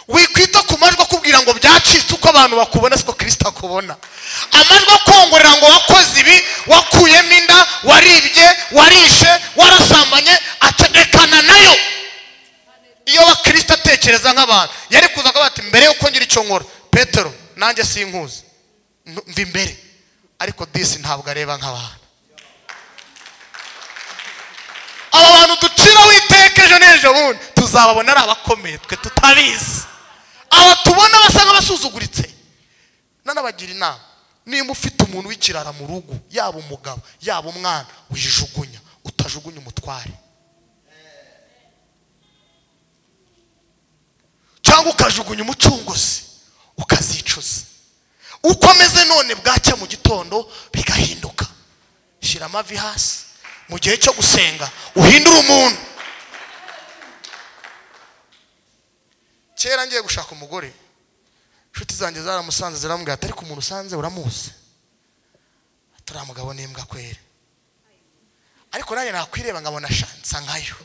wikwita ku majwi akubwira ngo byacitse uko abantu bakubona siko kirisita akubona amajwi akongorera ngo wakoze ibi wakuyemo inda waribye warishe warasambanye ategekana nayo iyo bakirisita atekereza nk'abantu yari kuza akavuga ati mbere yuko ngira icyo nkora petero nanjye sinkuzi N- mva imbere ariko disi ntabwo areba nk'abantu aba bantu duciraho iteka ejo n'ejo bundi tuzababona ari abakomeye twe tutabizi aba tubona basa nk'abasuzuguritse nanabagira inama nimba ufite umuntu w'ikirara mu rugo yaba umugabo yaba umwana wijugunya utajugunya umutware cyangwa ukajugunya umucunguzi ukazicuza uko ameze none bwacya mu gitondo bigahinduka shyira amavi hasi mu gihe cyo gusenga uhindure umuntu kera ngiye gushaka umugore inshuti zanjye zaramusanze zirambwira ati ariko umuntu usanze uramuzi turiya mugabo n'imbwa kwera ariko nanjye nakwireba nkabona shansa nkayo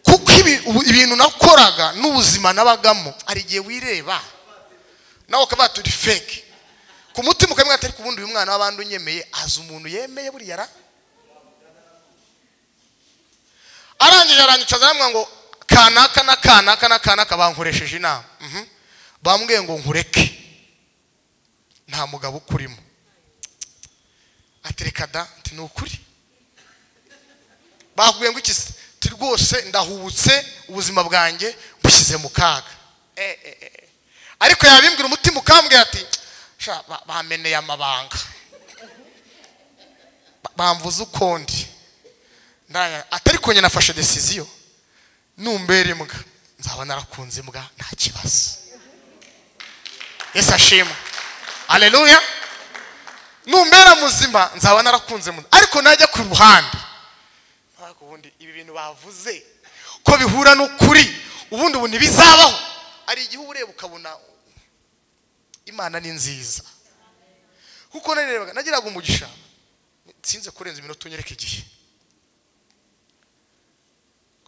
kuko ibi- ubu- ibintu nakoraga n'ubuzima nabagamo hari igihe wireba nawe ukavuga turi feke ku mutima ukamenya ati ariko ubundi uyu mwana w'abandi unyemeye azi umuntu yemeye buriya ra arangije arangicaza aramubwira ngo kanaka na kanaka na kanaka bankoresheje inama Mhm. bambwiye ngo nkureke nta mugabo ukurimo ati reka da ati ni ukuri bakubwiye ngo iki se ati rwose ndahubutse ubuzima bwanjye mbushyize mu kaga Eh, eh, eh, eh. ariko yabimbwira umutima ukambwira ati "Sha, ba- bameneye amabanga Ba- bamvuze ukundi Ndaya- ati ariko njye nafashe desiziyo numbera imbwa nzaba narakunze imbwa nta kibazo yesu ashimwe aleluya numbera muzima nzaba narakunze imbwa ariko najya ku ruhande ariko ubundi ibi bintu bavuze ko bihura n'ukuri ubundi ubu ntibizabaho hari igihe uba ureba ukabona imana ni nziza kuko narebaga nagiraga umugisha sinze kurenza iminota unyereka igihe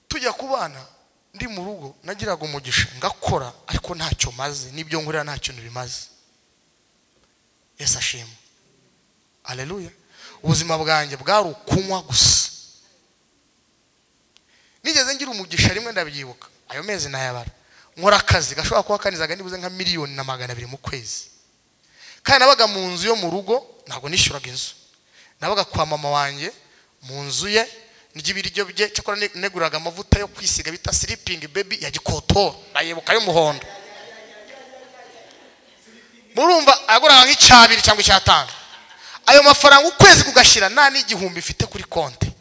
tujya ku bana ndi mu rugo nagiraga umugisha ngakora ariko ntacyo maze n'ibyo nkorera nta kintu bimaze yesu ashimwe aleluya ubuzima bwanjye bwari ukunywa gusa nigeze ngira umugisha rimwe ndabyibuka ayo mezi nayabara nkora akazi gashobora kuba kanizaga nibuze nka miliyoni na magana abiri mu kwezi kandi nabaga mu nzu yo mu rugo ntabwo nishyuraga inzu nabaga kwa mama wanjye mu nzu ye ry'ibiryo bye cyakora ne- neguraga amavuta yo kwisiga bita sleeping baby ya gikotoro ndayibuka y'umuhondo murumva yaguraga nk'icyabiri cyangwa icyatanu ayo mafaranga ukwezi kugashyira nta n'igihumbi mfite kuri konti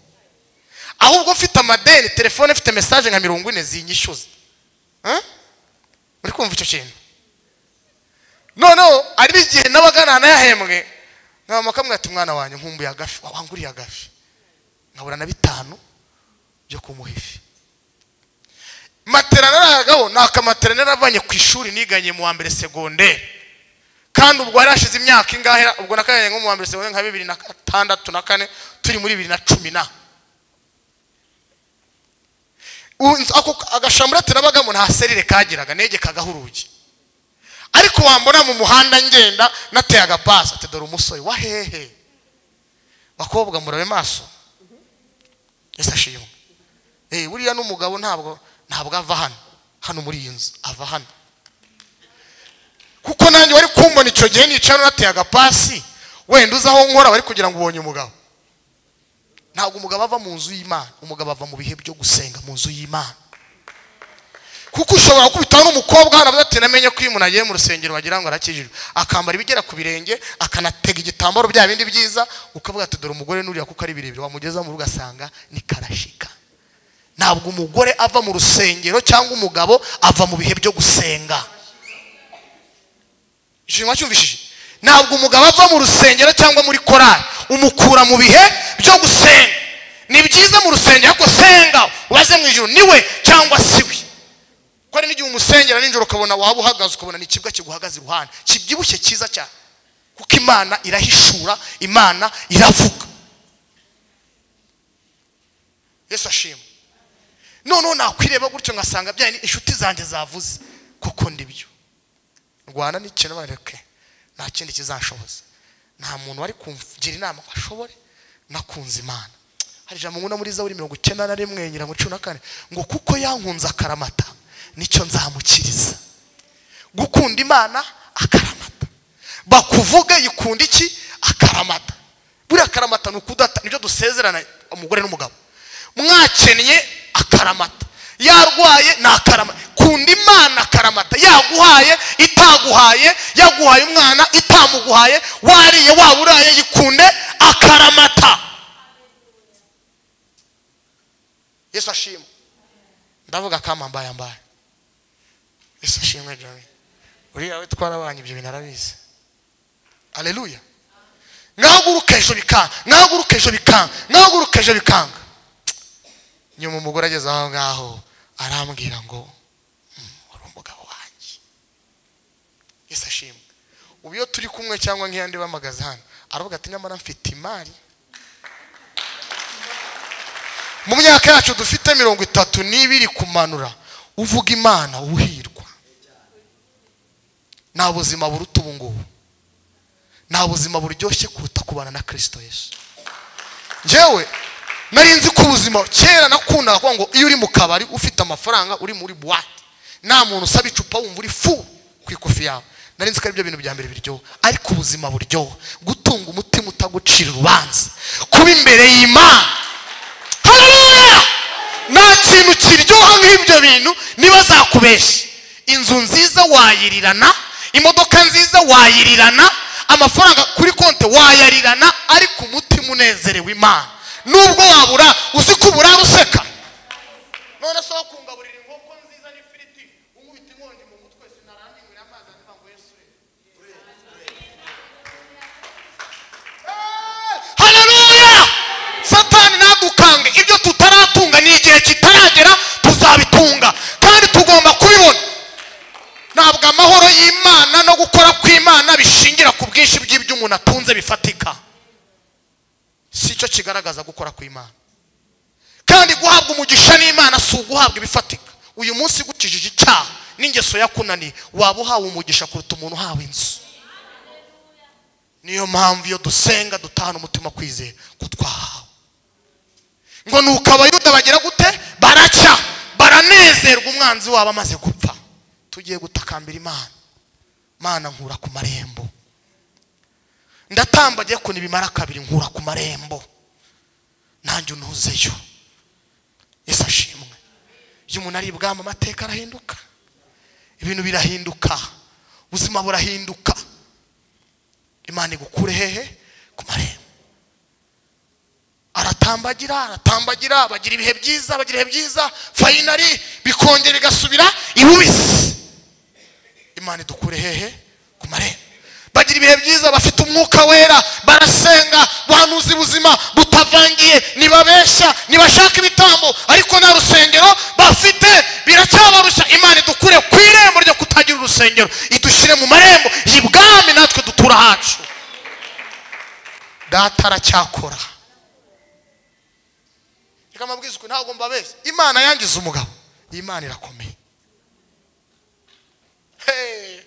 ahubwo mfite amadeni telefone ifite mesaje nka mirongo ine zinyishyuza Huh? uri kumva icyo kintu noneho hari igihe n'abagana nayahembwe nkaba kamwe ati mwana wanjye nkumbuye agafi wanguriye agafi nkabura na bitanu byo kumuha ifi matera narayagaho ni akamatera naravanye ku ishuri niganye mu wa mbere segonderi kandi ubwo hari hashize imyaka ingahe ubwo nakaganye nko mu wa mbere segonderi nka bibiri na gatandatu na kane turi muri bibiri na cumi na Un- ako agashambura turabagamo nta serire kagiraga negekagaho urugi ariko wambona mu muhanda ngenda nateye agapasi ati dore umusore wa hehe bakobwa murabe maso yesu ashimwe Eh, buriya n'umugabo ntabwo ntabwo ava hano hano muri iyi nzu ava hano kuko nanjye wari kumbona icyo gihe nicara nateye agapasi wenda uzi aho nkora wari kugira ngo ubonye umugabo ntabwo umugabo ava mu nzu y'imana umugabo ava mu bihe byo gusenga mu nzu y'imana kuko ushobora gukubitaho n'umukobwa hano avuga ati namenye ko iyo umuntu agiye mu rusengero wagira ngo arakijijwe akambara ibigera ku birenge akanatega igitambaro bya bindi byiza ukavuga ati dore umugore nuriya kuko ari birebire wamugeza mu rugo asanga ni karashika ntabwo umugore ava mu rusengero cyangwa umugabo ava mu bihe byo gusenga ishingwa cyumvishije ntabwo umugabo ava mu rusengero cyangwa muri korari umukura mu bihe byo gusenga ni byiza mu rusengero ariko senga ubaze mu ijoro niwe cyangwa siwe kuko hari n'igihe umusengera nijoro ukabona waba uhagaze ukabona ni ikibwa kiguhagaze iruhande kibyibushye cyiza cyane kuko imana irahishura imana iravuga yesu ashima noneho nakwireba gutyo ngasanga bya ni inshuti zanjye zavuze kuko ndibyo rwanda ni ikintu bareke nta kindi kizanshoboza nta muntu wari kumgira inama ngo ashobore nakunze imana hari ijambo ngo muri zaburi mirongo icyenda na rimwe nyirango cumi na kane ngo kuko yankunze akaramata nicyo nzamukiriza gukunda imana akaramata bakuvuge ikunda iki akaramata buriya akaramata ni ukudata nibyo dusezerana umugore n'umugabo mwakennye akaramata yarwaye ni akaramata kunda imana akaramata yaguhaye itaguhaye yaguhaye umwana itamuguhaye wariye waba uraye yikunde akaramata yesu ashima ndavuga kama mbaye mbaye yesu ashimwe jami uriya we twarabanye ibyo bintu arabizi aleluya nkahaguruka ejo bikanga nkahaguruka ejo bikanga nkahaguruka ejo bikanga nyuma umugore ageze aho ngaho arambwira ngo "Mm, wari umugabo wanjye yesu ashimwe ubu iyo turi kumwe cyangwa nk'iyo ndi bamagaze hano aravuga ati nyamara mfite imari mu myaka yacu dufite mirongo itatu n'ibiri kumanura uvuga imana uhirwa nta buzima buruta ubu ngubu nta buzima buryoshye kuruta kubana na kirisito yesu njyewe nari nzi ko ubuzima kera nakundaga kuvuga ngo iyo uri mu kabari ufite amafaranga uri muri buwate nta muntu usaba icupa wumva uri fu ku ikofi yawe nari nzi ko aribyo bintu bya mbere biryoha ariko ubuzima buryoha gutunga umutima utagucira urubanza kuba imbere y'imana hararuya nta kintu kiryoha nk'ibyo bintu niba zakubeshya inzu nziza wayirirana imodoka nziza wayirirana amafaranga kuri konti wayarirana ariko umutima unezerewe imana nubwo wabura uzi ko ubura useka none se aho kungaburira inkoko nziza n'ifiriti unkubita inkongi mu mutwe sinarambingurira amazi andi ngo yesu hararuya satani ntadukange ibyo tutaratunga ni igihe kitaragera tuzabitunga kandi tugomba kubibona ntabwo amahoro y'imana no gukora kw'imana bishingira ku bwinshi bw'ibyo umuntu atunze bifatika si cyo kigaragaza gukora kw'imana kandi guhabwa umugisha n'imana si uguhabwa ibifatika uyu munsi gukijije icyaha n'ingeso yakunaniye waba uhawe umugisha kuruta umuntu uhawe inzu niyo mpamvu iyo dusenga dutahana umutima kwizera ko twahawe ngo nuko abayuda bagira gute baracya baranezerwa umwanzi wabo amaze gupfa tugiye gutakambira imana mana nkura ku marembo ndatambagiye ko nibimara kabiri nkura ku marembo nanjye unuzeyo yesu ashimwe iyo umuntu ari ibwami amateka arahinduka ibintu birahinduka ubuzima burahinduka imana igukure hehe ku marembo aratambagira aratambagira bagira ibihe byiza bagira ibihe byiza fayinari bikongera bigasubira ibubisi imana idukure hehe ku marembo bagira ibihe byiza bafite umwuka wera barasenga bahanuza ubuzima butavangiye ntibabeshya ntibashaka ibitambo ariko nta rusengero bafite biracyabarushya imana idukure ku irembo ryo kutagira urusengero idushyire mu marembo y'ibwami natwe dutura hacu data aracyakora reka amabwiriza ukuntu ntabwo mbabeshya imana yangiza umugabo iyi imana irakomeye Hey!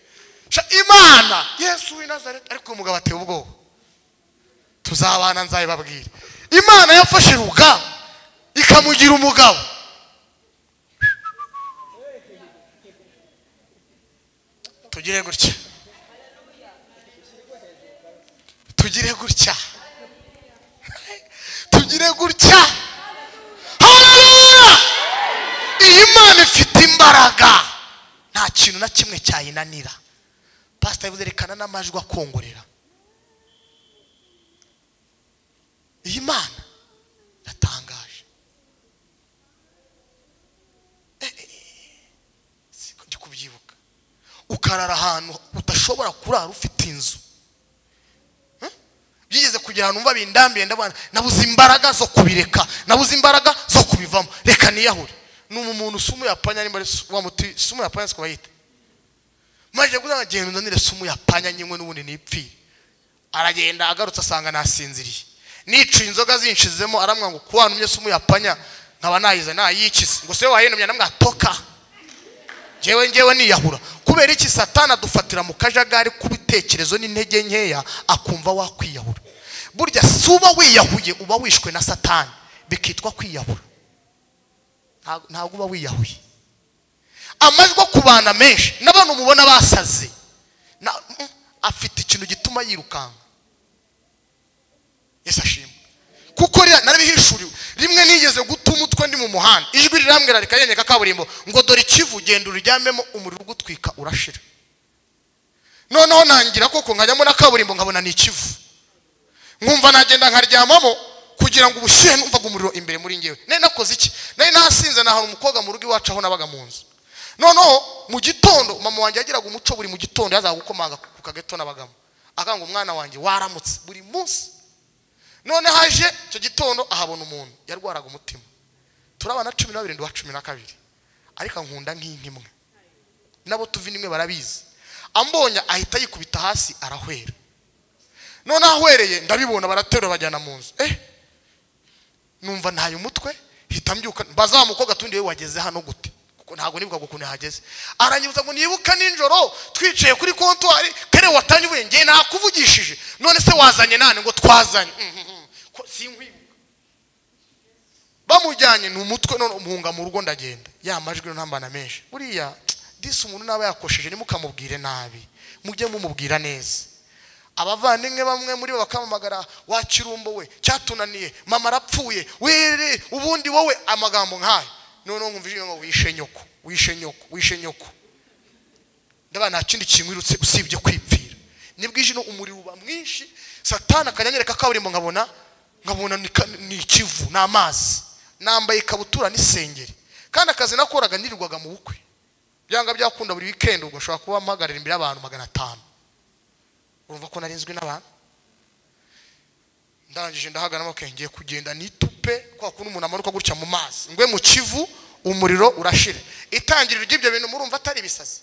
Sha imana yesu w'i Nazareti ariko uyu mugabo ateye ubwoba tuzabana nzabibabwira imana yafashe rugamba ikamugira umugabo tugire gutya tugire gutya tugire gutya haleluya iyi mana ifite imbaraga nta kintu na kimwe cyayinanira pasita yavuze rekana n'amajwi akongorera iyi mana iratangaje ukarara ahantu udashobora kurara ufite inzu Eh? byigeze kugira ahantu umva bindambiye ndabona nabuze imbaraga zo kubireka nabuze imbaraga zo kubivamo reka niyahure ni umuntu usa umuyapanya nimba ari su- wa muti si umuyapanya siko bayita maze kugira ngo agende unzanire se umuyapanya nyimwe n'ubundi nipfire aragenda agarutse asanga nasinziriye nicuye inzoga zinshizemo aramwa ngo kuba numye se umuyapanya nkaba nayize nayikize ngo se wayinomye namwatoka ngewe ngewe niyahura kubera iki satani adufatira mu kajagari k'ibitekerezo n'intege nkeya akumva wakwiyahura burya si uba wiyahuye uba wishwe na satani bikitwa kwiyahura Nta- ntabwo uba wiyahuye amajwi ku bana menshi n'abantu mubona basaze na- mm, afite ikintu gituma yirukanka yesu ashimwe kuko rira- narabihishuriwe rimwe nigeze guta umutwe ndi mu muhanda ijwi rirambwira rikanyanyeka kaburimbo ngo dore ikivu genda uryamemo umuriro ugutwika urashira noneho nangira koko nkajyamo na kaburimbo nkabona ni ikivu nkumva nagenda nkaryamamo kugira ngo ubushyuhe numvaga umuriro imbere muri ngewe nari nakoze iki nari nasinze nahana umukobwa mu rugo iwacu aho nabaga mu nzu noneho mu gitondo mama wanjye yagiraga umuco buri mu gitondo yazaga gukomanga ku kageto nabagamo akanga umwana wanjye waramutse buri munsi none haje icyo gitondo ahabona umuntu yarwaraga umutima turabana cumi na babiri nduwa cumi na kabiri ariko ankunda nk'inka imwe nabo tuva imwe barabizi ambonye ahita yikubita hasi arahwera none ahwereye ndabibona baraterura bajyana mu nzu eh numva ntaye umutwe hita mbyuka mbaza wa mukobwa tundi we wageze hano gute kuko ntabwo nibukaga ukuntu yahageze aranyibutsa ngo nibuka nijoro twicaye kuri kontwari kare watanye uvuye ngewe nakuvugishije none se wazanye nane ngo twazanye Mhm, mhm. Ko sinkwibuka bamujyanye ni umutwe none umuhunga mu rugo ndagenda ya majwi ntambana menshi buriya disi umuntu naba yakosheje ntimukamubwire nabi mujye mumubwira neza abavandimwe bamwe muri bo bakamamagara wa kirumbo we cyatunaniye mama arapfuye wiri ubundi wowe amagambo nk'ayo noneho nkumva ijwi ngo wishe nyoko wishe nyoko wishe nyoko ndaba nta kindi kinkwirutse usibye kwipfira nibwo ijino umuriro uba mwinshi satana akanyanyereka kaburimbo nkabona nkabona ni ka- ni ikivu ni amazi nambaye ikabutura n'isengeri kandi akazi nakoraga nirirwaga mu bukwe byanga byakunda buri wikendi ubwo nshobora kuba mpagarara imbere y'abantu magana atanu urumva ko narinzwe n'abantu ndangije ndahagana amaboko ngiye kugenda nitupe kwa kuntu umuntu amanuka gutya mu mazi ngwe mu kivu umuriro urashira itangiriro ry'ibyo bintu murumva atari ibisazi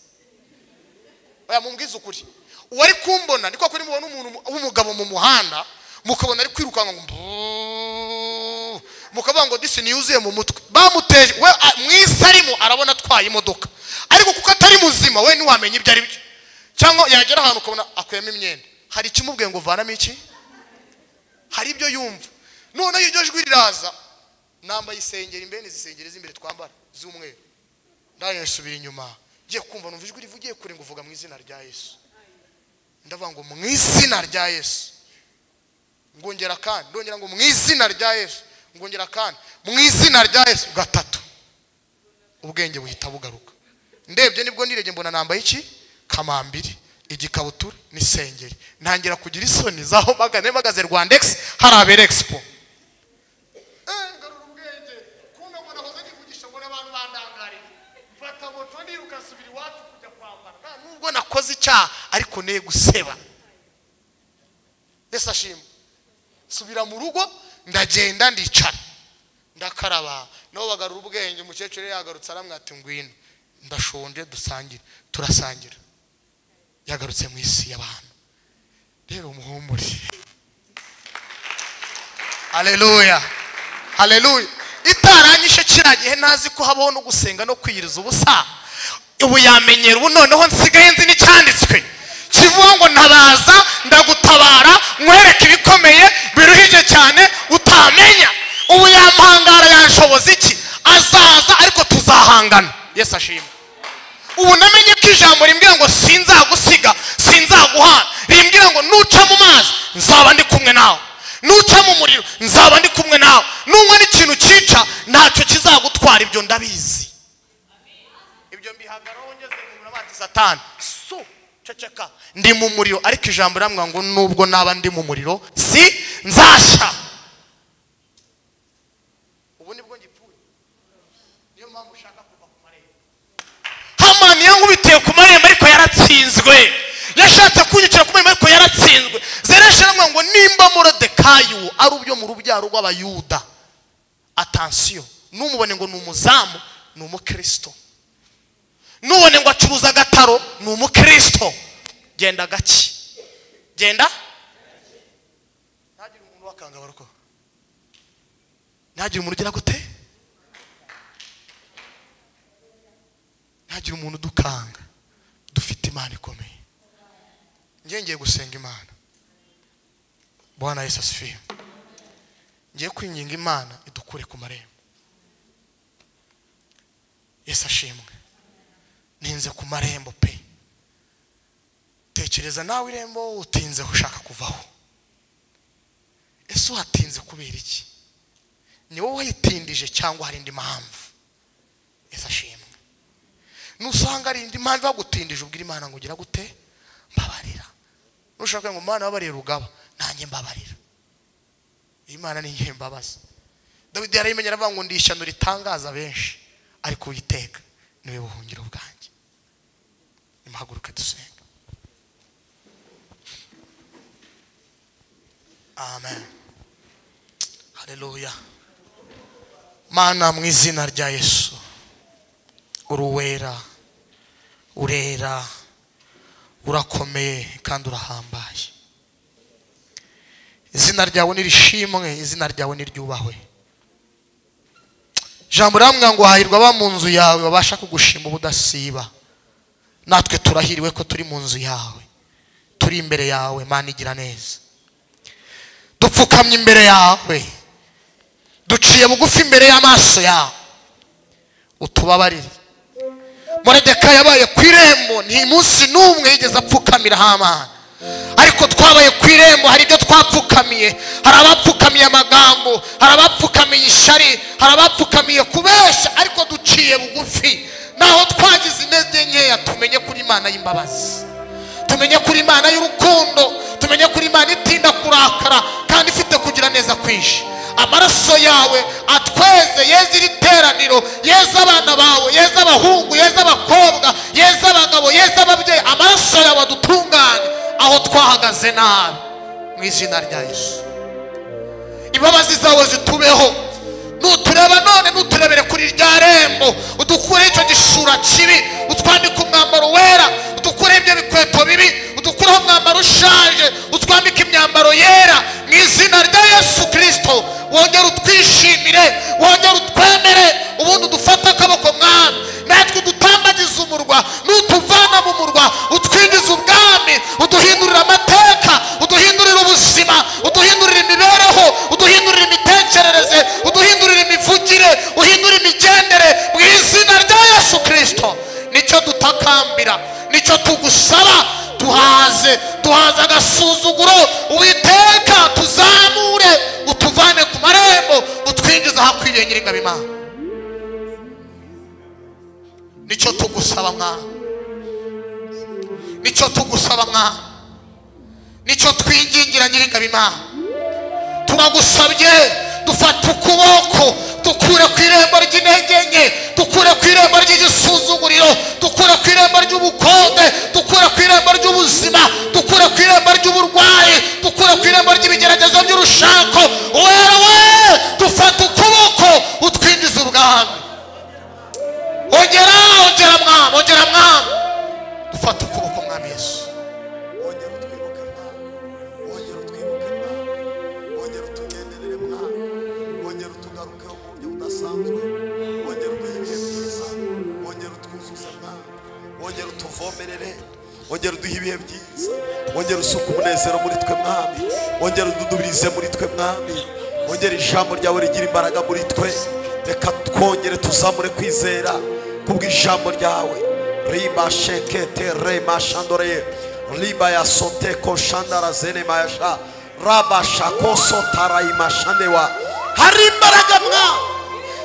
oya mumbwize ukuri uwari kumbona ni kwa kundi mubona umuntu mu- w'umugabo mu muhanda mukabona ari kwirukanka ngo mbuu, mukavuga ngo disi yuzuye mu mutwe bamuteje we a- mu isi arimo arabona atwaye imodoka ariko kuko atari muzima we ntiwamenya ibyo ari byo cyangwa yagera ahantu ukabona akuyemo imyenda hari ikimubwiye ngo vanamo iki hari ibyo yumva noneho iryo jwi riraza nambaye isengeri mbene izi sengeri z'imbere twambara z'umweru ndangije nsubira inyuma ngiye kumva numva ijwi rivugiye kure ngo uvuga mu izina rya yesu ndavuga ngo mu izina rya yesu ngongera kandi ndongera ngo mu izina rya yesu ngongera kandi mu izina rya yesu gatatu ubwenge buhita bugaruka ndebye nibwo nirege mbona nambaye iki kamambiri igikabutura n'isengeri ntangira kugira isoni zaho mpagaze mpagaze rwandegisi hari abera egisipo ngarura ubwenge kumbe ngo nahoze nivugisha ngo n'abantu bandangarira mfata moto ndiruka nsubira iwacu kujya kwambara nta nubwo nakoze icyaha ariko ne guseba yesu ashima nsubira mu rugo ndagenda ndicara ndakaraba nabo bagarura ubwenge umukecuru yari yagarutse aramwati ngwino ndashonje dusangire turasangira yagarutse mu isi y'abantu rero umuhumure haleluya haleluya itaranyishe kiriya gihe ntazi ko habaho no gusenga no kwiyiriza ubusa ubu yamenyera ubu noneho nsigaye nzi n'icyanditswe kivuga ngo ntabaza ndagutabara nkwereke ibikomeye biruhije cyane utamenya ubu yampangara yanshoboza iki azaza ariko tuzahangana yesu ashimwe ubu namenye ko ijambo rimbwira ngo sinzagusiga sinzaguhana rimbwira ngo nuca mu mazi nzaba ndi kumwe nawe nuca mu muriro nzaba ndi kumwe nawe n'umwe n'ikintu cyica ntacyo kizagutwara ibyo ndabizi ibyo mbihagaraho ngeze mu muriro bati satani su ceceka ndi mu muriro ariko ijambo riramwira ngo nubwo naba ndi mu muriro si nzashya ubu nibwo ngipfuye niyo mpamvu ushaka kuva ku marembo hamani yankubitiye ku marembo ariko yaratsinze nimba morodekayo ari ubyo mu rubyaro rw'abayuda atansiyo numubone ngo ni umuzamu ni umukristo nubone ngo acuruza agataro ni umukristo genda gake genda ntagire umuntu wakangabara uko ntagire umuntu ugira gute ntagire umuntu udukanga dufite imana ikomeye ngiye ngiye gusenga imana bwana yesu asifiwe ngiye kwinginga imana idukure ku marembo yesu ashimwe ntinze ku marembo pe tekereza nawe irembo utinzeho ushaka kuvaho ese uhatinze kubera iki ni wowe wayitindije cyangwa hari indi mpamvu ese ashimwe nusanga ari indi mpamvu yagutindije ubwira imana ngo ugira gute mbabarira nushaka ngo umwana wabarira rugaba nanjye mbabarira iyi mana ni igihe mbabaza dawidi yarayimenye aravuga ngo ndi ishyano ritangaza benshi ariko uyiteka niwe buhungiro bwanjye nimuhaguruke dusenga amen hareruya mana mu izina rya yesu uruwera urera urakomeye kandi urahambaye izina ryawe nirishimwe izina ryawe niryubahwe jambo riramwira ngo hahirwa aba mu nzu yawe babasha kugushima ubudasiba natwe turahiriwe ko turi mu nzu yawe turi imbere yawe mana igira neza dupfukamye imbere yawe duciye bugufi imbere y'amaso yawe utubabarire muredeka yabaye ku irembo ni munsi n'umwe yigeze apfukamiraho amana ariko twabaye ku irembo hari ibyo twapfukamiye hari abapfukamiye amagambo hari abapfukamiye ishari hari abapfukamiye kubeshya ariko duciye bugufi naho twagize intege nkeya tumenye kuri imana y'imbabazi tumenye kuri imana y'urukundo tumenye kuri imana itinda kurakara kandi ifite kugira neza kwinshi amaraso yawe atweze yeze iri teraniro yeze abana bawe yeze abahungu yeze abakobwa yeze abagabo yeze ababyeyi amaraso yawe adutunganye aho twahagaze nabi mu izina rya yesu imbabazi zawe zitubeho nutureba none nuturebere kuri rya rembo udukureho icyo gishura kibi utwambike umwambaro wera udukureho ibyo bikweto bibi udukureho umwambaro ushaje utwambike imyambaro yera mu izina rya yesu kirisito wongere utwishimire wongere utwemere ubundi udufate akaboko mwami natwe udutambagize umurwa n'utuvana mu murwa utwinjiza ubwami uduhindurira amateka uduhindurira ubuzima uduhindurira imibereho uduhindurira imitekerereze uduhindurira imivugire uhindura imigendere mu izina rya yesu kirisito nicyo dutakambira nicyo tugusaba duhaze duhaze agasuzuguro uwiteka tuzamure utuvane ku marembo utwinjize ahakwiriye nyiringabimana nicyo tugusaba mwana nicyo tugusaba mwana nicyo twingingira nyiringabimana turagusabye dufata ukuboko dukure ku irembo ry'intege nke dukure ku irembo ry'igisuzuguriro dukure ku irembo ry'ubukonde dukure ku irembo ry'ubuzima dukure ku irembo ry'uburwayi dukure ku irembo ry'ibigeragezo by'urushako wewe dufata ukuboko utwinjiza ubwami ongera ongera mwami ongera mwami dufata ukuboko mwami yesu wongera utwibuke mwana wongera utwibuke mwana wongera utugenderere mwana wongera utugarukeho mu buryo budasanzwe wongera uduhe ibihe byiza wongera utwuzuze mwana wongera utuvomerere wongera uduhe ibihe byiza wongera usuka umunezero muri twe mwami wongera ududubirize muri twe mwami wongera ijambo ryawe rigira imbaraga muri twe reka twongere tuzamure kwizera kubw'ijambo ryawe riba shekete rema shandore riba ya sote koshandara zene mayasha raba shako sotara imashandewa hari imbaraga mwa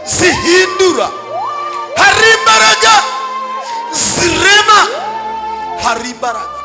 zihindura hari imbaraga zirema hari imbaraga